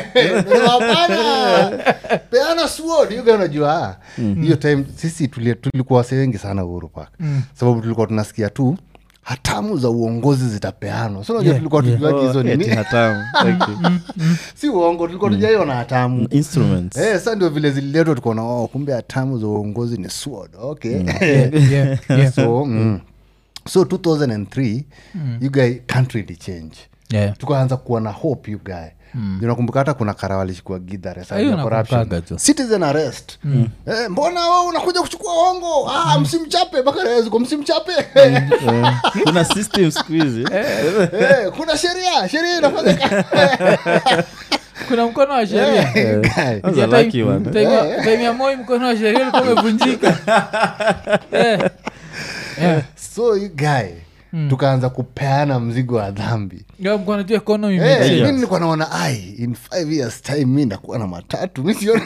hapana peana sword yuga unajua ah, hiyo time sisi tuli- tulikuwa wase wengi sana uhuru park sababu tulikuwa tunasikia tu hatamu za uongozi zitapeanwa so unajua Yeah, tulikuwa yeah. tujuaji hizo Oh, eti nini hatamu. Okay. si uongo tulikuwa tujaiona hatamu instruments Eh, sa ndio vile zililetwa tukaona oh, kumbe hatamu za uongozi ni sword okay Yeah, yeah, yeah. so mm. so 2003 you guy country ili change Yeah. tukaanza kuwa na hope you guy mm. unakumbuka hata kuna kara walishikua gidhare Ah, hiyo nakumbukaga tu. citizen arrest eh, mbona we unakuja kuchukua hongo ah, msimchape bakareziko msimchape Eh, kuna system siku hizi eh, kuna sheria sheria inafanyika kuna mkono wa sheria Eh, guy. That's a Ya time- lucky one. time ya- time ya moi mkono wa sheria ulikuwa umevunjika Eh. Yeah. so you guy tukaanza kupeana mzigo wa dhambi Yeah, mko anajua economy Eh, imechange. mi nilikuwa naona ai in five years time mi ndakuwa na matatu mi sioni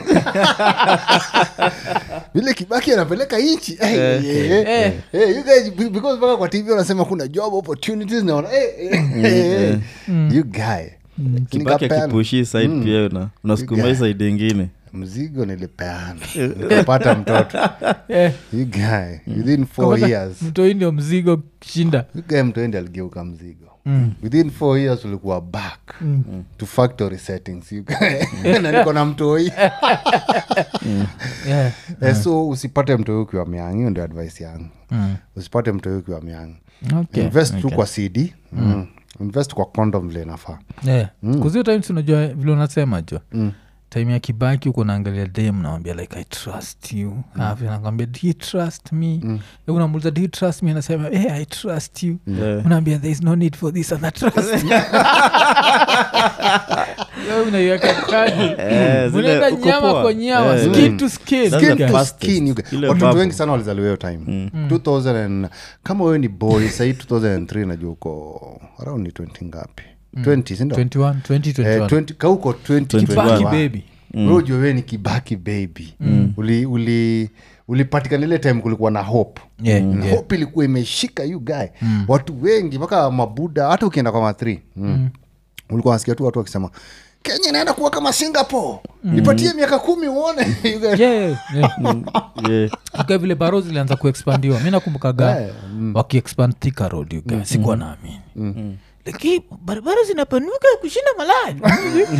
vile kibaki anapeleka nchi Eh, eh, eh, Eh. eh, you guys, be- because mpaka kwa tv wanasema kuna job opportunities naona eh, eh, eh, eh. you guy kibaki Nikapeana. akipushi side pia una- unasukuma hii side ingine mzigo nilipeana nikapata mtoto Eh, you guy within four kapata years mtoi ndio mzigo shinda you guy mtoendi aligeuka mzigo within four years ulikuwa back to factory settings you guy. na niko na mtoi yeah. Eh, so usipate mtoi ukiwa miang hiyo ndio advice yangu usipate mtoi ukiwa miang okay. invest tu kwa cd mm. invest kwa condom vile inafaa yeah. kuzio times unajua vile unasema jo time ya kibaki uko naangalia dem nawambia like i trust you mm. nakwambia do you trust me mm. unamuliza do you trust me anasema hey, i trust you Yeah. unaambia there is no need for this and that trust Wewe unaiweka kadi Eh, zile unaenda uko nyama poa. kwa nyama Eh. skin to skin That's Skin the to fastest. skin, you guys. Ile watoto bubble. wengi sana walizaliwa hiyo time 2000 and- kama wewe ni boy sahii 2003 najua uko around ni 20 ngapi 20 sindo 21 20 Eh, 21 20 ka uko 20 kibaki 21. baby Wewe ujue wewe ni kibaki baby uli uli ulipatikana ile time kulikuwa na hope Yeah, Mm. yeah. hope ilikuwa imeshika you guy watu wengi mpaka mabuda hata ukienda kwa mathri mm. ulikuwa nasikia tu watu wakisema kenya inaenda kuwa kama singapore nipatie miaka kumi uone You guy- yeah, yeah. Yeah. Uka vile baro zilianza kuexpandiwa mi nakumbukaga Eh, wakiexpand thika road you guys. sikuwa naamini lakini barabara zinapanuka kushinda malaya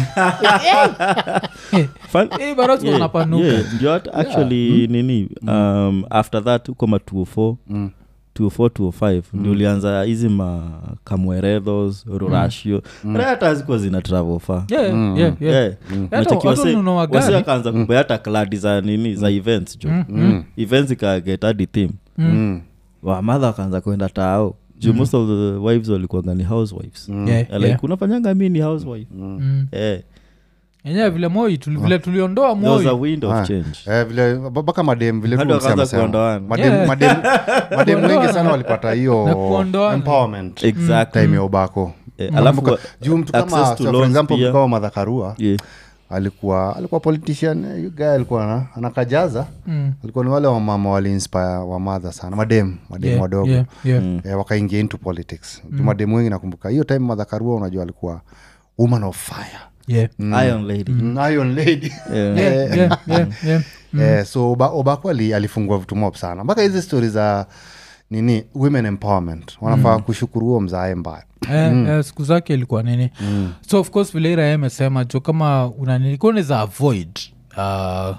Fun- Eh, baro ziko Yeah, zinapanuka yeah, ndio hata actually nini um, after that huko ma 204 204 205 ndio ulianza hizi ma kamwerethos rurashio mm. hata hazikuwa zina travel far Yeah, yeah, yeah. Yeah. Unacheki watu wase- wanunua wase gari. wakaanza kubea hata kladi za nini za events jo events ikaget hadi theme Mm. wamadha wakaanza kwenda tao juu most of the wives walikuwaga ni housewives Yeah, Eh, like yeah. unafanyanga mi ni housewife Mm. Eh, enyewe vile moi tuli- vile tuliondoa there was a moi wind of Ah. change Eh, vile mpaka madem vile tu Hadi wakaanza ulisema sema. kuondoana. Madem- Yeah. madem- madem wengi Kuondoana. sana walipata hiyo Na kuondoana. empowerment exactly time ya ubako Eh, alafu Kumbuka, juu mtu kama access to so for loans example pia. mtu kama madhakarua yeah. alikuwa alikuwa politician eh, you guy alikuwa ana- anakajaza Mm. alikuwa ni wale wamama waliinspire wamadha sana madem madem Yeah, wadogo yeah, yeah. eh, wakaingia into politics mm. madem wengi nakumbuka hiyo time madhakarua unajua alikuwa woman of fire Yeah. iron lady mm. iron lady Yeah. Yeah, yeah, yeah, yeah. eh, so Oba- obako ali, alifungua vitu mob sana mpaka hizi stori za nini women empowerment wanafaa kushukuru huo mzae mbaya Eh, eh, siku zake ilikuwa nini so of course vile ira amesema jo kama unanini kaunaweza avoid uh,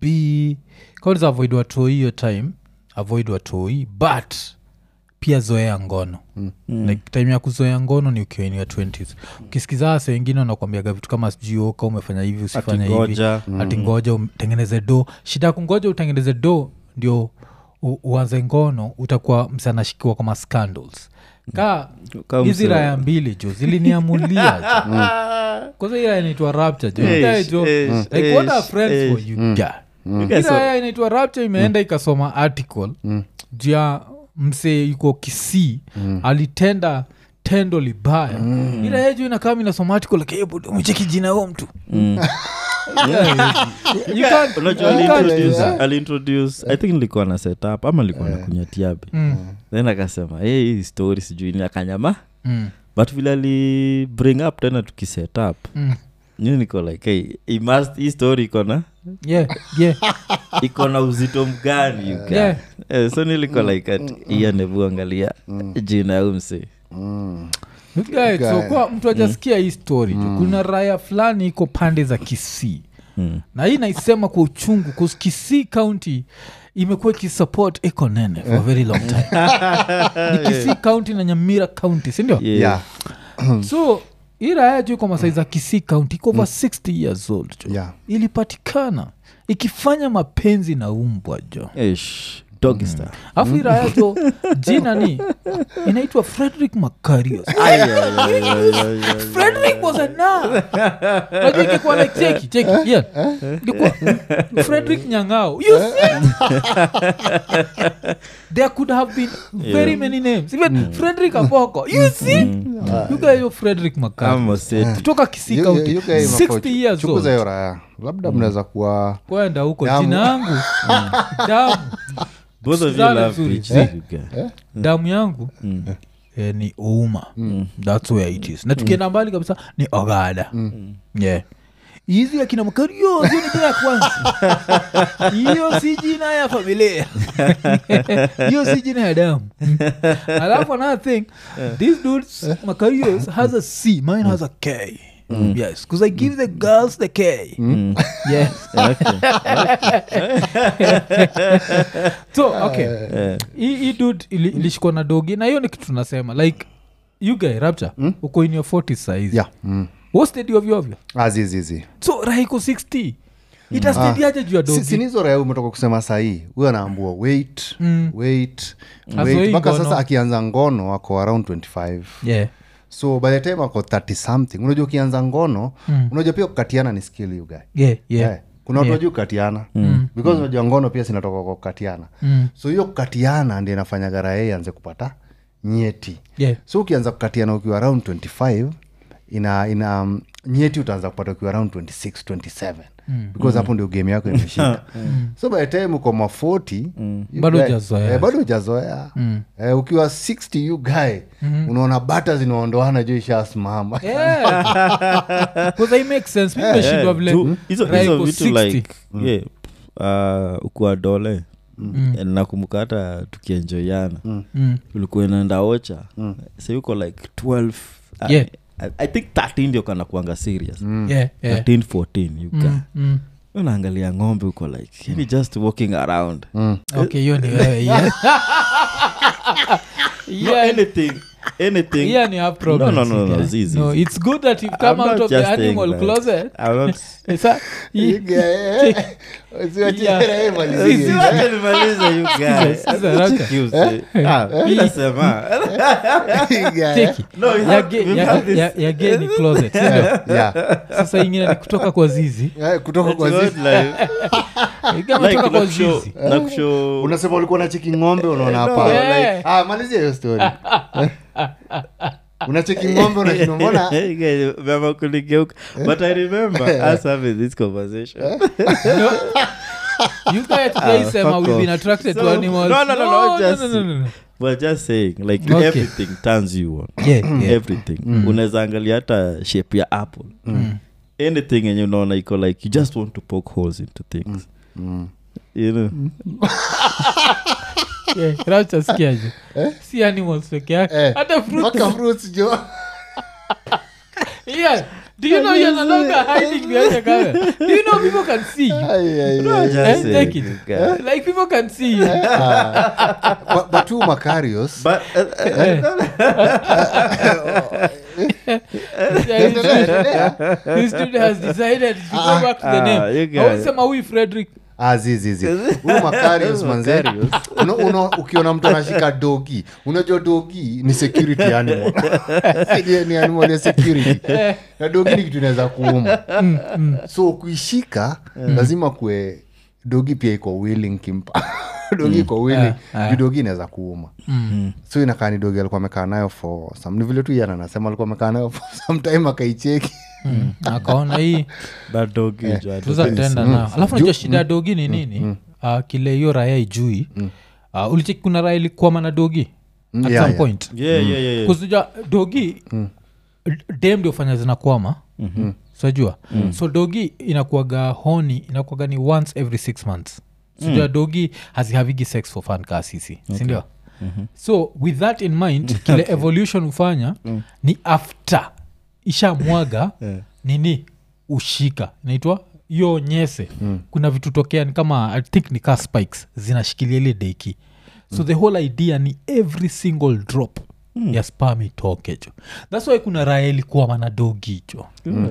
b kaunaweza avoid watoi hiyo time avoid watoi but pia zoea ngono mm. like time ya kuzoea ngono ni ukiwa in your 20s ukisikiza wase wengine wanakwambiaga vitu kama sijui oka umefanya hivi usifanya hivi ngoja. ati ngoja utengeneze do shida ya kungoja utengeneze do ndio u- uanze ngono utakuwa msanashikiwa kama scandals ka Kama hizi mse- raya mbili jo ziliniamulia jo kwanza hii raya inaitwa rapture jo Eish, Guy jo eish, like what are eish, friends for eish. you guy You Hii guys are- raya inaitwa rapture imeenda ikasoma article juu ya mse yuko kisii alitenda tendo libaya mm. ila yeju inakama inasoma article like, "Hey, budu, umecheki jina huo mtu Mm. Yeah, you can't- unajua you can't do aliintroduce that. aliintroduce i think nilikuwa na setup ama alikuwa na kunya tiabi Mm, then akasema hey, hii story sijui ni akanyama mm, but vile ali bring up tena tukiset up mm. nyi niko like hey, he must hii story iko na Yeah, yeah, iko na uzito mgani you guy? yeah. Eh, so niliko like at iya nebu angalia jina ya umse Look at it. so kwa mtu ajasikia hii story jo kuna raya fulani iko pande za kisii Mm. na hii naisema kwa uchungu bcause kisii county imekuwa ikisupport ekonene for a very long time ni kisii county na nyamira county sindio Yeah. yeah. so hii raya juu kwa masai za kisii county iko over 60 years old jo Yeah. ilipatikana ikifanya mapenzi na umbwa jo Eish. doggy style afu iraya jo jina ni inaitwa frederick macarios Ay, ay, ay, ay, ay, ay. frederick was a na najua ingekuwa like cheki cheki yeah. ingekuwa frederick nyangao you see there could have been very Yeah. many names even frederick apoko you see you guys yo frederick macarios Ama seti. kutoka kisii You- county you guys 60 mako- years chukuza old hiyo raya labda mnaweza kuwa kwenda huko Damu. jina yangu damu both of you Sikizane love vizuri. PhD, you guy. damu yangu Mm. eh, ni ouma thats where it is na tukienda mbali kabisa ni ogada yeah hizi akina makario hiyo ni jina ya kwanza hiyo si jina ya familia hiyo si jina ya damu alafu another thing this dudes macarios has a c mine has a k yes because i give the girls the k yes so okay Eh, hii hii dude ili- ilishikwa na dogi na hiyo ni kitu tunasema like you guy rapture uko in your 40 saizi yeah. mm. wostedi ovyoovyo azizizi so raiko 60 itastediaje juu ya dogi sinizo raya umetoka kusema sahii huyo anaambua wait Mm. wait Azoei wait mpaka ngono. sasa akianza ngono ako around 25 yeah. so by the time ako 30 something unajua ukianza ngono Mm. unajua pia kukatiana ni skill you guy Yeah, yeah. Eh, kuna watu Yeah. wajuu kukatiana because unajua ngono pia sinatoka kwa kukatiana Mm. so hiyo kukatiana ndi inafanya gara yeye anze kupata nyeti Yeah. so ukianza kukatiana ukiwa around 25 ina ina um, nyeti utaanza kupata ukiwa around 26 27 mm. because hapo ndio game yako imeshika so by the time uko ma 40 you Bado guy- hujazoea. eh, bado hujazoea eh, ukiwa 60 you guy unaona bata zinaondoana juu ishasimama Yeah. 'Cause I make sense mi eh, nimeshindwa vile tu- hizo Raiko hizo vitu 60. like yeah, uh, ukuwa dole nakumbuka hata tukienjoyana Mm. ulikuwa inaenda ocha sa yuko like 12 uh, Yeah. I, i think 13 ndio kana kuanga serious Yeah, yeah. 13 14 you Mm, guy. mm. unaangalia ng'ombe uko like yani just walking around okay hiyo ni wewe yeah. no, yeah. anything anything yeah ni have problems, No, no, no, no, yeah. zizi. no it's good that you've come I'm out not of the just saying animal that. closet I'm not Sa- You guy, eh, usiwache Yeah. raha imalizie. Sisi Wacha nimalize, you guy. Sikiza, Raka. Cheki use. Ah, mi nasema. You guy, eh. Cheki. No, we Ya have- ge- we ya- have this- ya- ya ge ni closet sindio? Yeah. sasa ingine ni kutoka kwa zizi Eh, kutoka kwa It's zizi not like- Ikiwa like ametoka kwa nakushow- zizi nakushow- unasema ulikuwa na cheki ng'ombe unaona No, hapa like- Like, ah, malizia hiyo story unacheki ng'ombe unashindwa mbona Okay, mama kuligeuka. but i remember us having this conversation No. You guys guys sema fuck we've been off. attracted to So- animals. no, no, no, no, just- no, no, no, no. but just saying like Okay. everything turns you on Yeah, yeah. everything unaweza angalia hata shape ya apple anything yenye unaona iko like you just want to poke holes into things you know Yeah, Rapture sikiaje? si animals peke yake Eh, hata fruits. mpaka fruits jo Yeah. Do you know you're no longer hiding behind the camera? Do you know people can see you? Ai, ai, No, ai. just Eh, saying, take it. you guy. Like people can see you. But- but tu macarios but uh, Eh. Yeah, this dude- This dude has decided to go back to the Ah, name. you guys. Hawezi huyu Frederick. azizizi huyu macarios manze una, una, ukiona mtu anashika dogi unajua dogi ni security animal ni, ni animal ya security na dogi ni kitu inaweza kuuma so kuishika lazima kue dogi pia iko willing kimpa dogi iko willing Ah, ah. juu dogi inaweza kuuma Mm. so inakaa ni dogi alikuwa amekaa nayo for some ni vile tu yana nasema alikuwa amekaa nayo for some time akaicheki Mm. akaona hii that dog is yeah. tuzatenda nao alafu najua shida ya dogi ni nini Ah, kile hiyo raya ijui uh, ulicheki kuna raya ilikwama na dogi Mm, at yeah, some yeah. point yeah yeah yeah, yeah. kuzuja dogi dem ndio fanya zinakwama mm-hmm. sajua mm. so dogi inakuaga honi inakuaga ni once every six months sijua mm. dogi hazihavigi sex for fun kaa sisi sindio mm-hmm. so with that in mind kile evolution hufanya mm. ni after ishamwaga Yeah. nini ushika inaitwa hiyo nyese mm. kuna vitu tokea ni kama i think ni kaa spikes zinashikilia ile deki so the whole idea ni every single drop mm. ya spam itoke jo thats why kuna raya ilikuwa manadogi jo mm.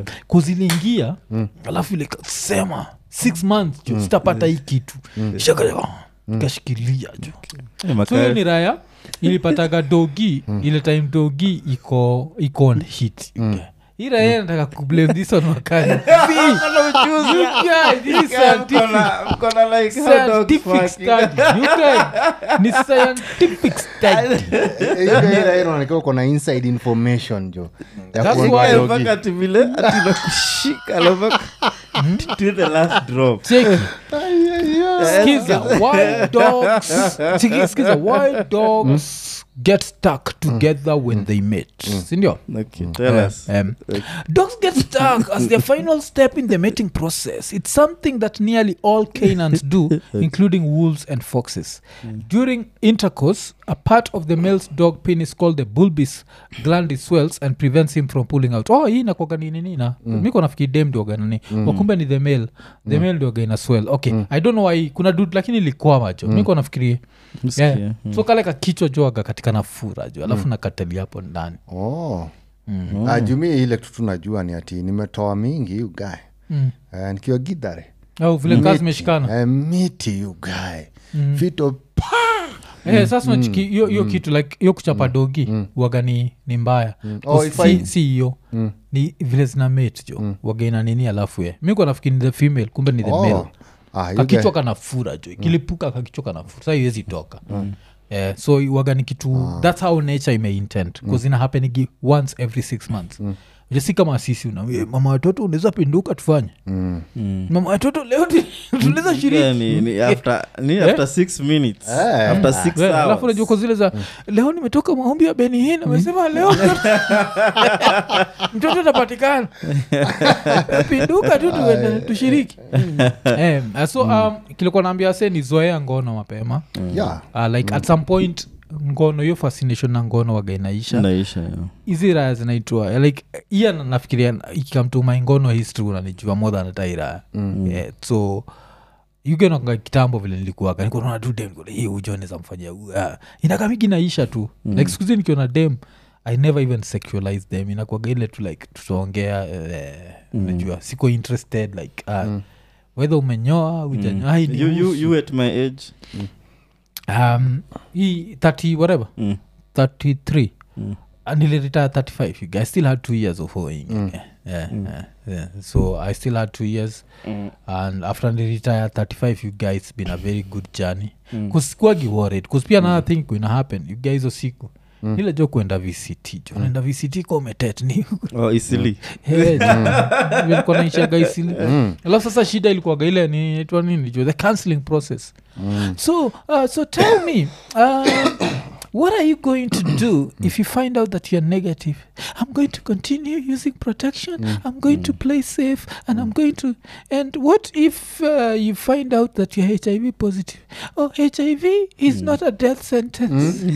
kuziliingia mm. alafu ile ikasema six months jo sitapata hii kitu mm. ikashikilia jo Eh, so hiyo Makare- ni raya ilipataga dogi ile time dogi iko iko on hit hii raya nataka kublame this on wakani See, you guys, this is scientific scientific study you guys ni scientific study inaonekana uko na inside information jo ya That's kuondoa why- Eh, dogi. mpaka ati vile ati nakushika la mpaka to the last drop cheki skiza why dogs Chiki, skiza why dogs get stuck together when they mate sindio okay tell us Um, dogs get stuck as their final step in the mating process. It's something that nearly all canines do, including wolves and foxes. During intercourse, a part of the male's dog penis called the bulbous gland is swells and prevents him from pulling out. Oh, hii nakwaga nini nina mm. miko nafikiri dem ndioga nani mm. wakumbe ni the male the male ndioga ina swell okay i don't know why kuna dud lakini ilikwama jo miko nafikiri Msikia, yeah. so kale kakichwa joaga katika nafura jo alafu nakatali hapo ndani oh. Ah, jumii ile tu tunajua ni ati nimetoa mingi ugae Mm. uh, nikiwa gidhare au vile kaa zimeshikana Eh, miti ugae fito Eh, sasa unachiki hiyo hiyo kitu like hiyo kuchapa dogi waga ni, ni mbaya Oh, Cause if I- si si hiyo ni vile zina mate jo waga ina nini alafu ye mi kwa nafikiri ni the female kumbe ni the Oh. male Ah, you kakichwa guy- kanafura jo kilipuka kakichwa kanafura sa iwezi toka Eh, so waga ni kitu thats how nature imeintend bcause ina happenigi once every six months mm. si kama sisi una "Eh, mama watoto unaweza pinduka tufanye Mm. mama watoto leo tu- tunaweza Yeah, shiriki ni, ni after ni after six minutes Eh. after six Yeah, alafu hours unajua kwa zile za leo nimetoka maombi ya benihin amesema leo mtoto- mtoto atapatikana pinduka tu tuende tushiriki Eh, so um, kilikuwa naambia se ni zoea ngono mapema Yeah. uh, like at some point ngono hiyo fascination na ngono waga inaisha naisha yeah. hizi raya zinaitwa like iya na- nafikiria ikikamtuma ngono history unanijua more than tairaya mm. yeah, so yugenaka kitambo vile nilikuwaga nikuona tu dem nikuona, hii ujo neza mfanyia huyu, ah." inakamigi naisha tu mm. like sikuzi nikiona dem i never even sexualize them inakuaga ile tu like tutaongea eh, najua siko interested like uh, mm. wedha umenyoa ujanyoa you, you, you at my age um, hii 30 whatever mm. 33 Mm. and niliretire 35 you guys. i still had two years of hoeing yeah, yeah, yeah, yeah. so i still had two years Mm. and after niretire 35 you guys it's been a very good journey kusikuagi worried kus pia another thing kuina happen you guys hizo siku mm. ile jo kuenda vct jo naenda vct ka umetet ni oh, isili ilikuwa naishaga isili alafu sasa shida ilikuwaga ile ni itwa nini jo the counseling process so uh, so tell me uh, what are you going to do if you find out that you're negative i'm going to continue using protection i'm going to play safe and i'm going to and what if uh, you find out that you're hiv positive oh hiv is not a death sentence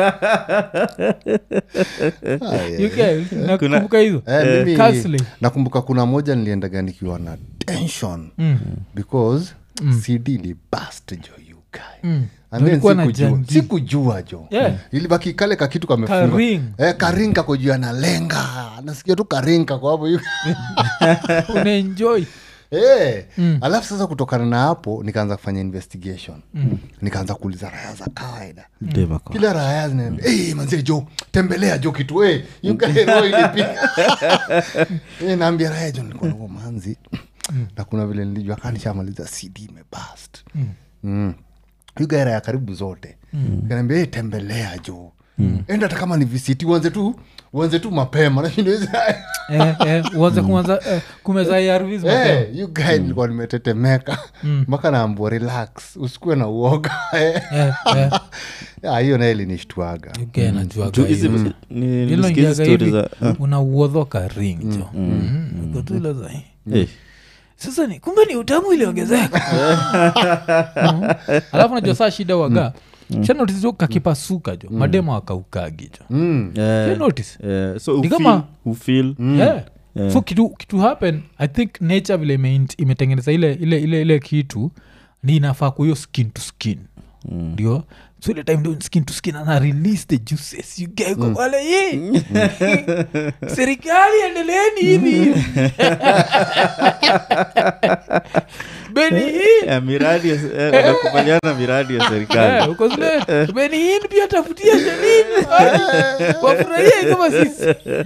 Ah, yeah. you guys nakumbuka hizo Eh, mimi Counseling. nakumbuka kuna moja niliendaga nikiwa na tension Mm. because cd libast jo you guy Mm. And then Ulikuwa na sikujua- janji. sikujua jo Yeah. ilibaki kale kakitu kamefunga Karing. eh, karinga kojua analenga nasikia tu karinga kwa hapo you- unaenjoy Eh, alafu sasa kutokana na hapo nikaanza kufanya investigation nikaanza kuuliza raya za kawaida Deva kwa- kila raya zinaambia hey, manzie jo tembelea jo kitu hey, yukaero ilipiga hey, naambia raya jo nilikuwa nahuo manzi na kuna vile nilijua kanishamaliza cd imebast mm. yuga raya karibu zote mm. kanaambia hey, tembelea jo enda hata kama ni visiti uanze tu uanze tu mapema nashinda eh, eh, uanze kuanza eh, kumeza ARVs mapema. Hey, you guy nilikuwa nimetetemeka mpaka naambua relax usikuwe na uoga Eh, eh, Ah, hiyo naye linishtuaga okay, najuaga Tu- hizi- hiyo. ni- Hilo nilisikia hizi ingiaga story hivi, za ah, unauodhoka ring jo Mm, uko tu ile za, eh, sasa ni kumbe ni utamu iliongezeka Mm. alafu najua saa shida waga shanotizo kakipasuka jo mademo akaukagi jo mm. eh, notice eh, so Ni ufeel- kama- ufeel yeah. Yeah. so kitu, kitu happen i think nature vile imeint- imetengeneza ile, ile, ile, ile kitu ni inafaa kuhiyo skin to skin ndio so ile time ndio skin to skin ana release the juices you get kwa wale ye serikali endeleeni hivi beni hii Ya miradi ya se- eh, wanakubaliana miradi ya serikali Eh, uko zile beni hii pia tafutia shelini wafurahia kama sisi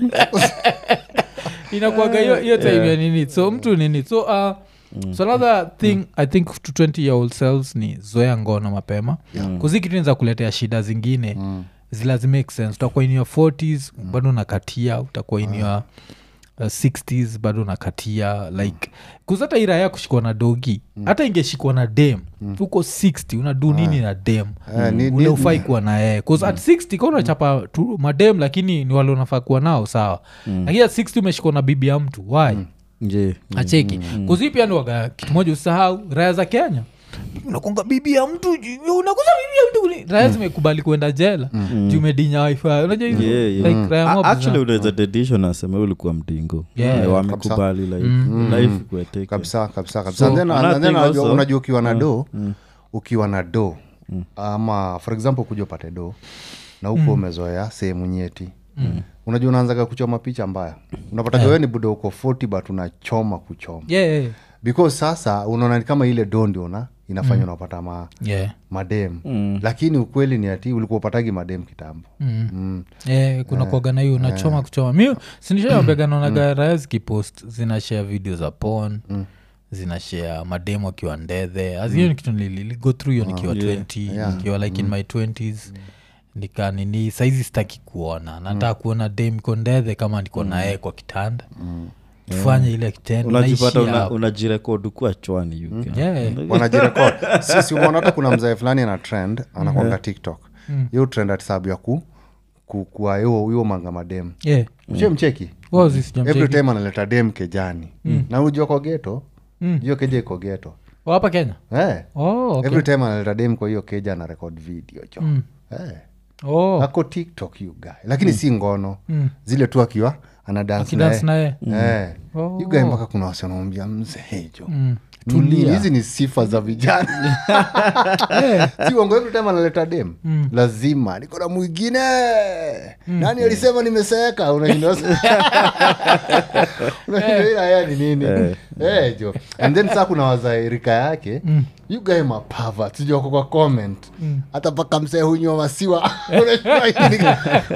inakuaga hiyo hiyo time ya nini so mtu nini so uh, so another thing i think to 20 year old selves ni zoea ngono mapema kuzi kitu inza kuletea shida zingine mm. zilazi make sense utakuwa in your 40s bado unakatia utakuwa in your uh, 60s bado unakatia like kuzata ira ya kushikwa na dogi hata ingeshikwa na dem huko 60 unadu nini na dem Eh, ni- ni- ule ufai kuwa na yeye bcause at 60 ka unachapa tu madem lakini ni wale unafaa kuwa nao sawa lakini at 60 umeshikwa na bibi ya mtu why je acheki kuzi pia ni waga kitu moja usahau raya za kenya unakonga bibi ya mtu ju- unakuza bibi ya mtu kuni- raya zimekubali kuenda jela juu umedinya wifi unajua hizo Yeah, yeah. like raya A- mob actually za- unaweza dedisho nasema ulikuwa mdingo Yeah. Eh, wamekubali like life kueteke kabisa kabisa kabisa So, And then- another and then thing unajua- also- unajua ukiwa na do ukiwa na do ama for example kuja upate do na huko umezoea sehemu nyeti unajua unaanzaga kuchoma picha mbaya unapata yeah. ni buda uko 40 but unachoma kuchoma yeah, yeah, because sasa unaona ni kama ile do ndio na inafanya unapata ma, yeah. madem lakini ukweli ni ati ulikuwa upatagi madem kitambo Mm. mm. Eh, kuna kuaga na hiyo unachoma kuchoma mi sinishaambega naonaga raya zikipost zinashare video za pon zinashare mademo akiwa ndedhe azhiyo ni kitu niligo through hiyo nikiwa 20 nikiwa like in my 20s nika nini saizi sitaki kuona nataka kuona dem iko ndedhe kama niko naye kwa kitanda tufanye ile kitendo unajipata naishi una- hapo. unajirekod ukuwa chwani you can. Yeah. wanajirekod sisi umeona hata kuna mzae fulani ana trend anakwanga tiktok hiyo trend ati sababu ya ku ku- kuwa hiyo hiyo manga madem Yeah. mche mcheki Wazi every sijamcheki. time analeta dem kejani na ujua kwa geto hiyo keja iko geto Oh, hapa kenya eh. oh, okay. every time analeta dem kwa hiyo keja ana record video jo eh. oh. ako tiktok you guy lakini si ngono zile tu akiwa ana dance Akidance naye naye. eh. Oh. you guy mpaka kuna wasionamwambia mzee jo Mm. Ni nini? Tulia. hizi ni sifa za vijana si uongo every time analeta dem lazima niko na mwingine nani alisema nimeseeka unashinda unashinda ila haya ni nini Eh, jo and then saa kuna wazairika yake you guy mapava sijoko kwa comment hata mpaka msee hunywa masiwa Unajua hili-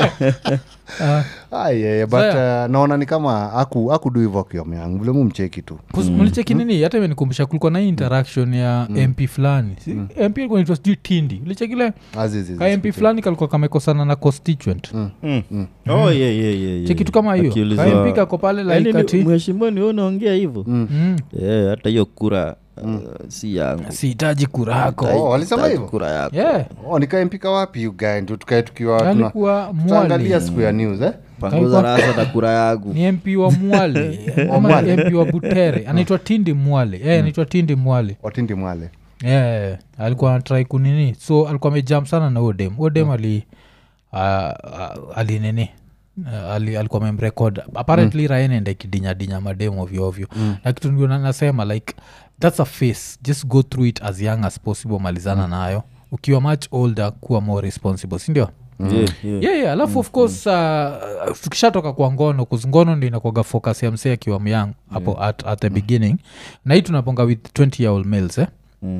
Ah. Ah, yeah, yeah, but uh, naona ni kama aku akudu hivo akiomyangu vile mumcheki tu Kus- mlicheki nini hata imenikumbusha kulikuwa na hii interaction ya mp fulani Si- mp alikuwa naitwa sijui tindi ulichekile Azizi, ka mp fulani kalikuwa kamekosana na constituent Mm. Oh, yeah, yeah, yeah, yeah. chekitu kama hiyo Akiulizwa- ka mp kako pale Yaani like ni- ati mheshimiwa ni wewe unaongea hivyo mm, Eh, hata hiyo kura uh, si yangu sihitaji kura yako Oh, walisema Sitaki hivyo? kura yako yeah oh, nikae mpika wapi you guy ndio tukae tukiwa tuna- alikuwa tutaangalia mwali siku ya news eh? panguza rasa na kura yangu ni mp wa mwale ama mp wa butere anaitwa tindi mwale yeah, anaitwa tindi mwale watindi mwale yeah, alikuwa anatrai kunini so alikuwa amejam sana na odem odem ali uh, uh, alinini Uh, ali, alikuwa memrekod apparently mm. rae naenda ikidinyadinya madem ovyoovyo mm. na kitu ndio na- nasema like thats a face just go through it as young as possible malizana nayo ukiwa much older kuwa more responsible sindio Yeah, yeah. yeah, yeah. alafu of course uh, tukishatoka kwa ngono kuzingono ndi inakwaga focus ya msee akiwa myang hapo at, at the beginning na hii tunaponga with 20 year old males eh? Mm.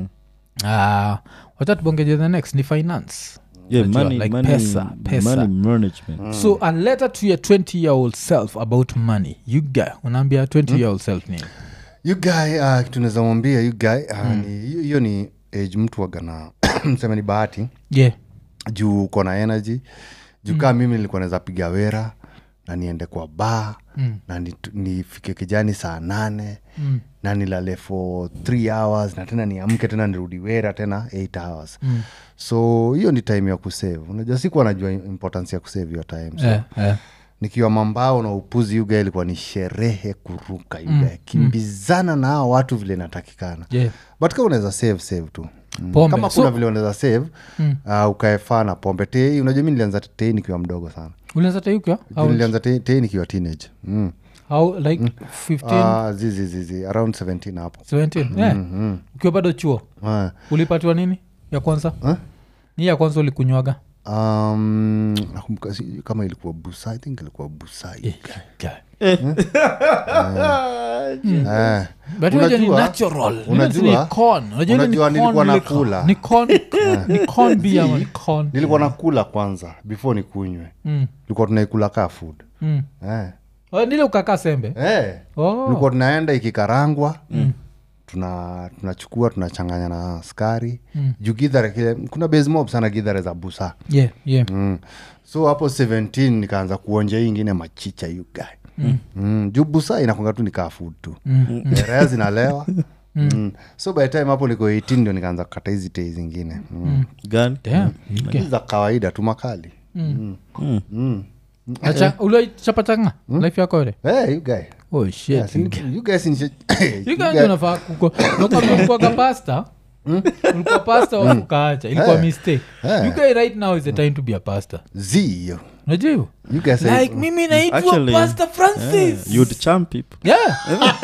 uh, wacha tubongeje the next ni finance Yeah, Unajua, money- like money- pesa, pesa. money management. so a letter to your 20 year old self about money you guy unaambia 20 year old self nini you guy uh, kitu naweza mwambia you guy uh, ni hiyo- hiyo ni age mtu wagana mseme ni bahati yeah juu uko na energy juu kaa mimi nilikuwa naweza piga wera na niende kwa baa mm. na nit- nifike kijani saa nane mm. na nilale for three hours na tena niamke tena nirudi wera tena eight hours mm. so hiyo ni time ya kusave unajua sikuwa najua importance ya kusave hiyo time so yeah, yeah. nikiwa mambao na upuzi yuga ilikuwa ni sherehe kuruka yuga mm. kimbizana na hao watu vile inatakikana Yeah. but kama unaweza save save tu Mm. Pombe. kama So- kuna vile unaweza save mm. uh, ukaefaa na pombe tei unajua mi nilianza tei nikiwa mdogo sana ulianza tayuka Juu nilianza tei tei nikiwa teenage mm. how like 15 uh, zizi zizi around 17 hapo 17 yeah. ukiwa bado chuo uh, ulipatiwa nini ya kwanza Huh? ni ya kwanza ulikunywaga um, nakumbuka sijui kama ilikuwa busa i think ilikuwa busa Eh, guy. Eh, But unajua ni Unajua- natural. Ile unajua- ni corn. Unajua ile ni unajua corn nilikuwa liquor. nakula. Ni corn- ni corn beer ama ni corn- nilikuwa nakula kwanza before nikunywe Mm, tulikuwa tunaikula kaa food mm. eh. Oh, nile ukakaa sembe Eh. Oh. tulikuwa tunaenda ikikarangwa tuna tunachukua tunachanganya na skari mm. juu gidhare kile kuna base mob sana gidhare za busa yeah, yeah. mm. so hapo 17 nikaanza kuonja hii ingine machicha you guy mm. Mm. juu busa inakwanga tu nikaa food tu mm. raya zinalewa Mm. so by the time hapo niko 18 ndio nikaanza kukata hizi tei zingine mm. gani Damn. Hizi za kawaida tu makali mm. Mm. Acha- ulichapachanga life yako yote Hey, you guy. oh shit Yeah, si- you guys ni- you You guys guy- unafaa kuko ulikuwaga pasta ulikuwa pasta wa ukaacha ilikuwa Eh. mistake Eh. you guy right now is the time to be a pastor Zii, yo. unajua hivyo You guys say- like mimi naitwa Actually, pastor francis you'd champ people yeah.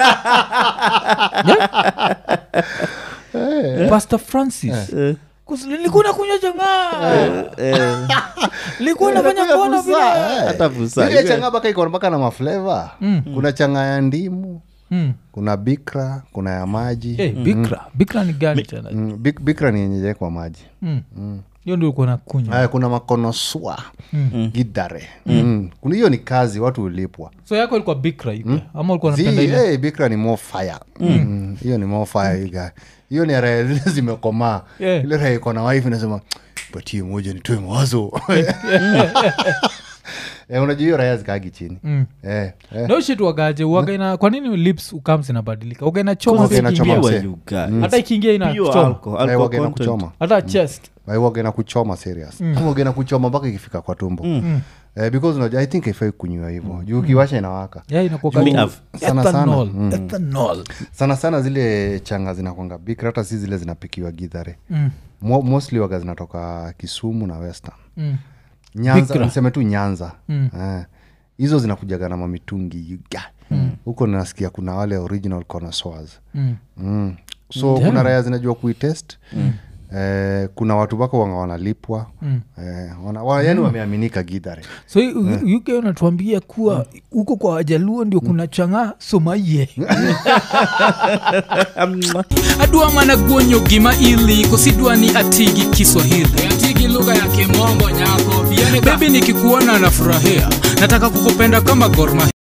yeah. pastor francis Eh, Kus- nilikuwa nakunywa changaa eh, nilikuwa nafanya Unakunywa kuona busaa, vile eh. hata busaa, Ile you changa mpaka iko mpaka na mafleva kuna changa ya ndimu Mm. kuna bikra kuna ya maji Eh, bikra bikra ni gani tena mm, bik, bikra ni yenye jaekwa maji Mm. hiyo ndio ulikuwa nakunywa aya kuna makonoswa gidare mm. kuna hiyo ni kazi watu hulipwa so yako ilikuwa bikra hivi ama ulikuwa unapenda Zii, ile eh, bikra ni more fire Mm, hiyo ni more fire you guy. hiyo ni raya zile zimekomaa Yeah. ile raya iko na wife inasema patie moja nitoe mawazo Eh, unajua hiyo raya zikaagi chini Mm. eh, eh. no shit wagaje wagaina kwa nini lips ukams inabadilika ugaina choma Waga pia inachoma ikiingia. mse. Pure, you guys. hata ikiingia ina Pure kuchoma alcohol, Eh, alcohol waga na content. kuchoma hata chest waga na kuchoma serious waga na kuchoma mpaka ikifika kwa tumbo eh, because unajua i think ifai kunywa hivyo juu ukiwasha inawaka yeah inakuwa Me kama have- Sana sana. ethanol Mm. ethanol sana sana zile changa zinakwanga bikra hata si zile zinapikiwa gidhare Mm. Mo, mostly waga zinatoka kisumu na western Mm. nyanza Bikra. niseme tu nyanza Mm. Eh, hizo zinakujaga na mamitungi you guy. huko nasikia kuna wale original connoisseurs Mm. mm. so Damn. kuna raya zinajua kuitest eh, kuna watu wako wanga wanalipwa Mm. eh, wana, wa, yani wameaminika gidhare so yeah. uk unatuambia kuwa huko kwa wajaluo ndio kuna chang'aa somaye adwa mana guonyo gima ili kosidwa ni atigi kiswahili atigi lugha ya kimombo nyako bebi nikikuona nafurahia nataka kukupenda kama gorma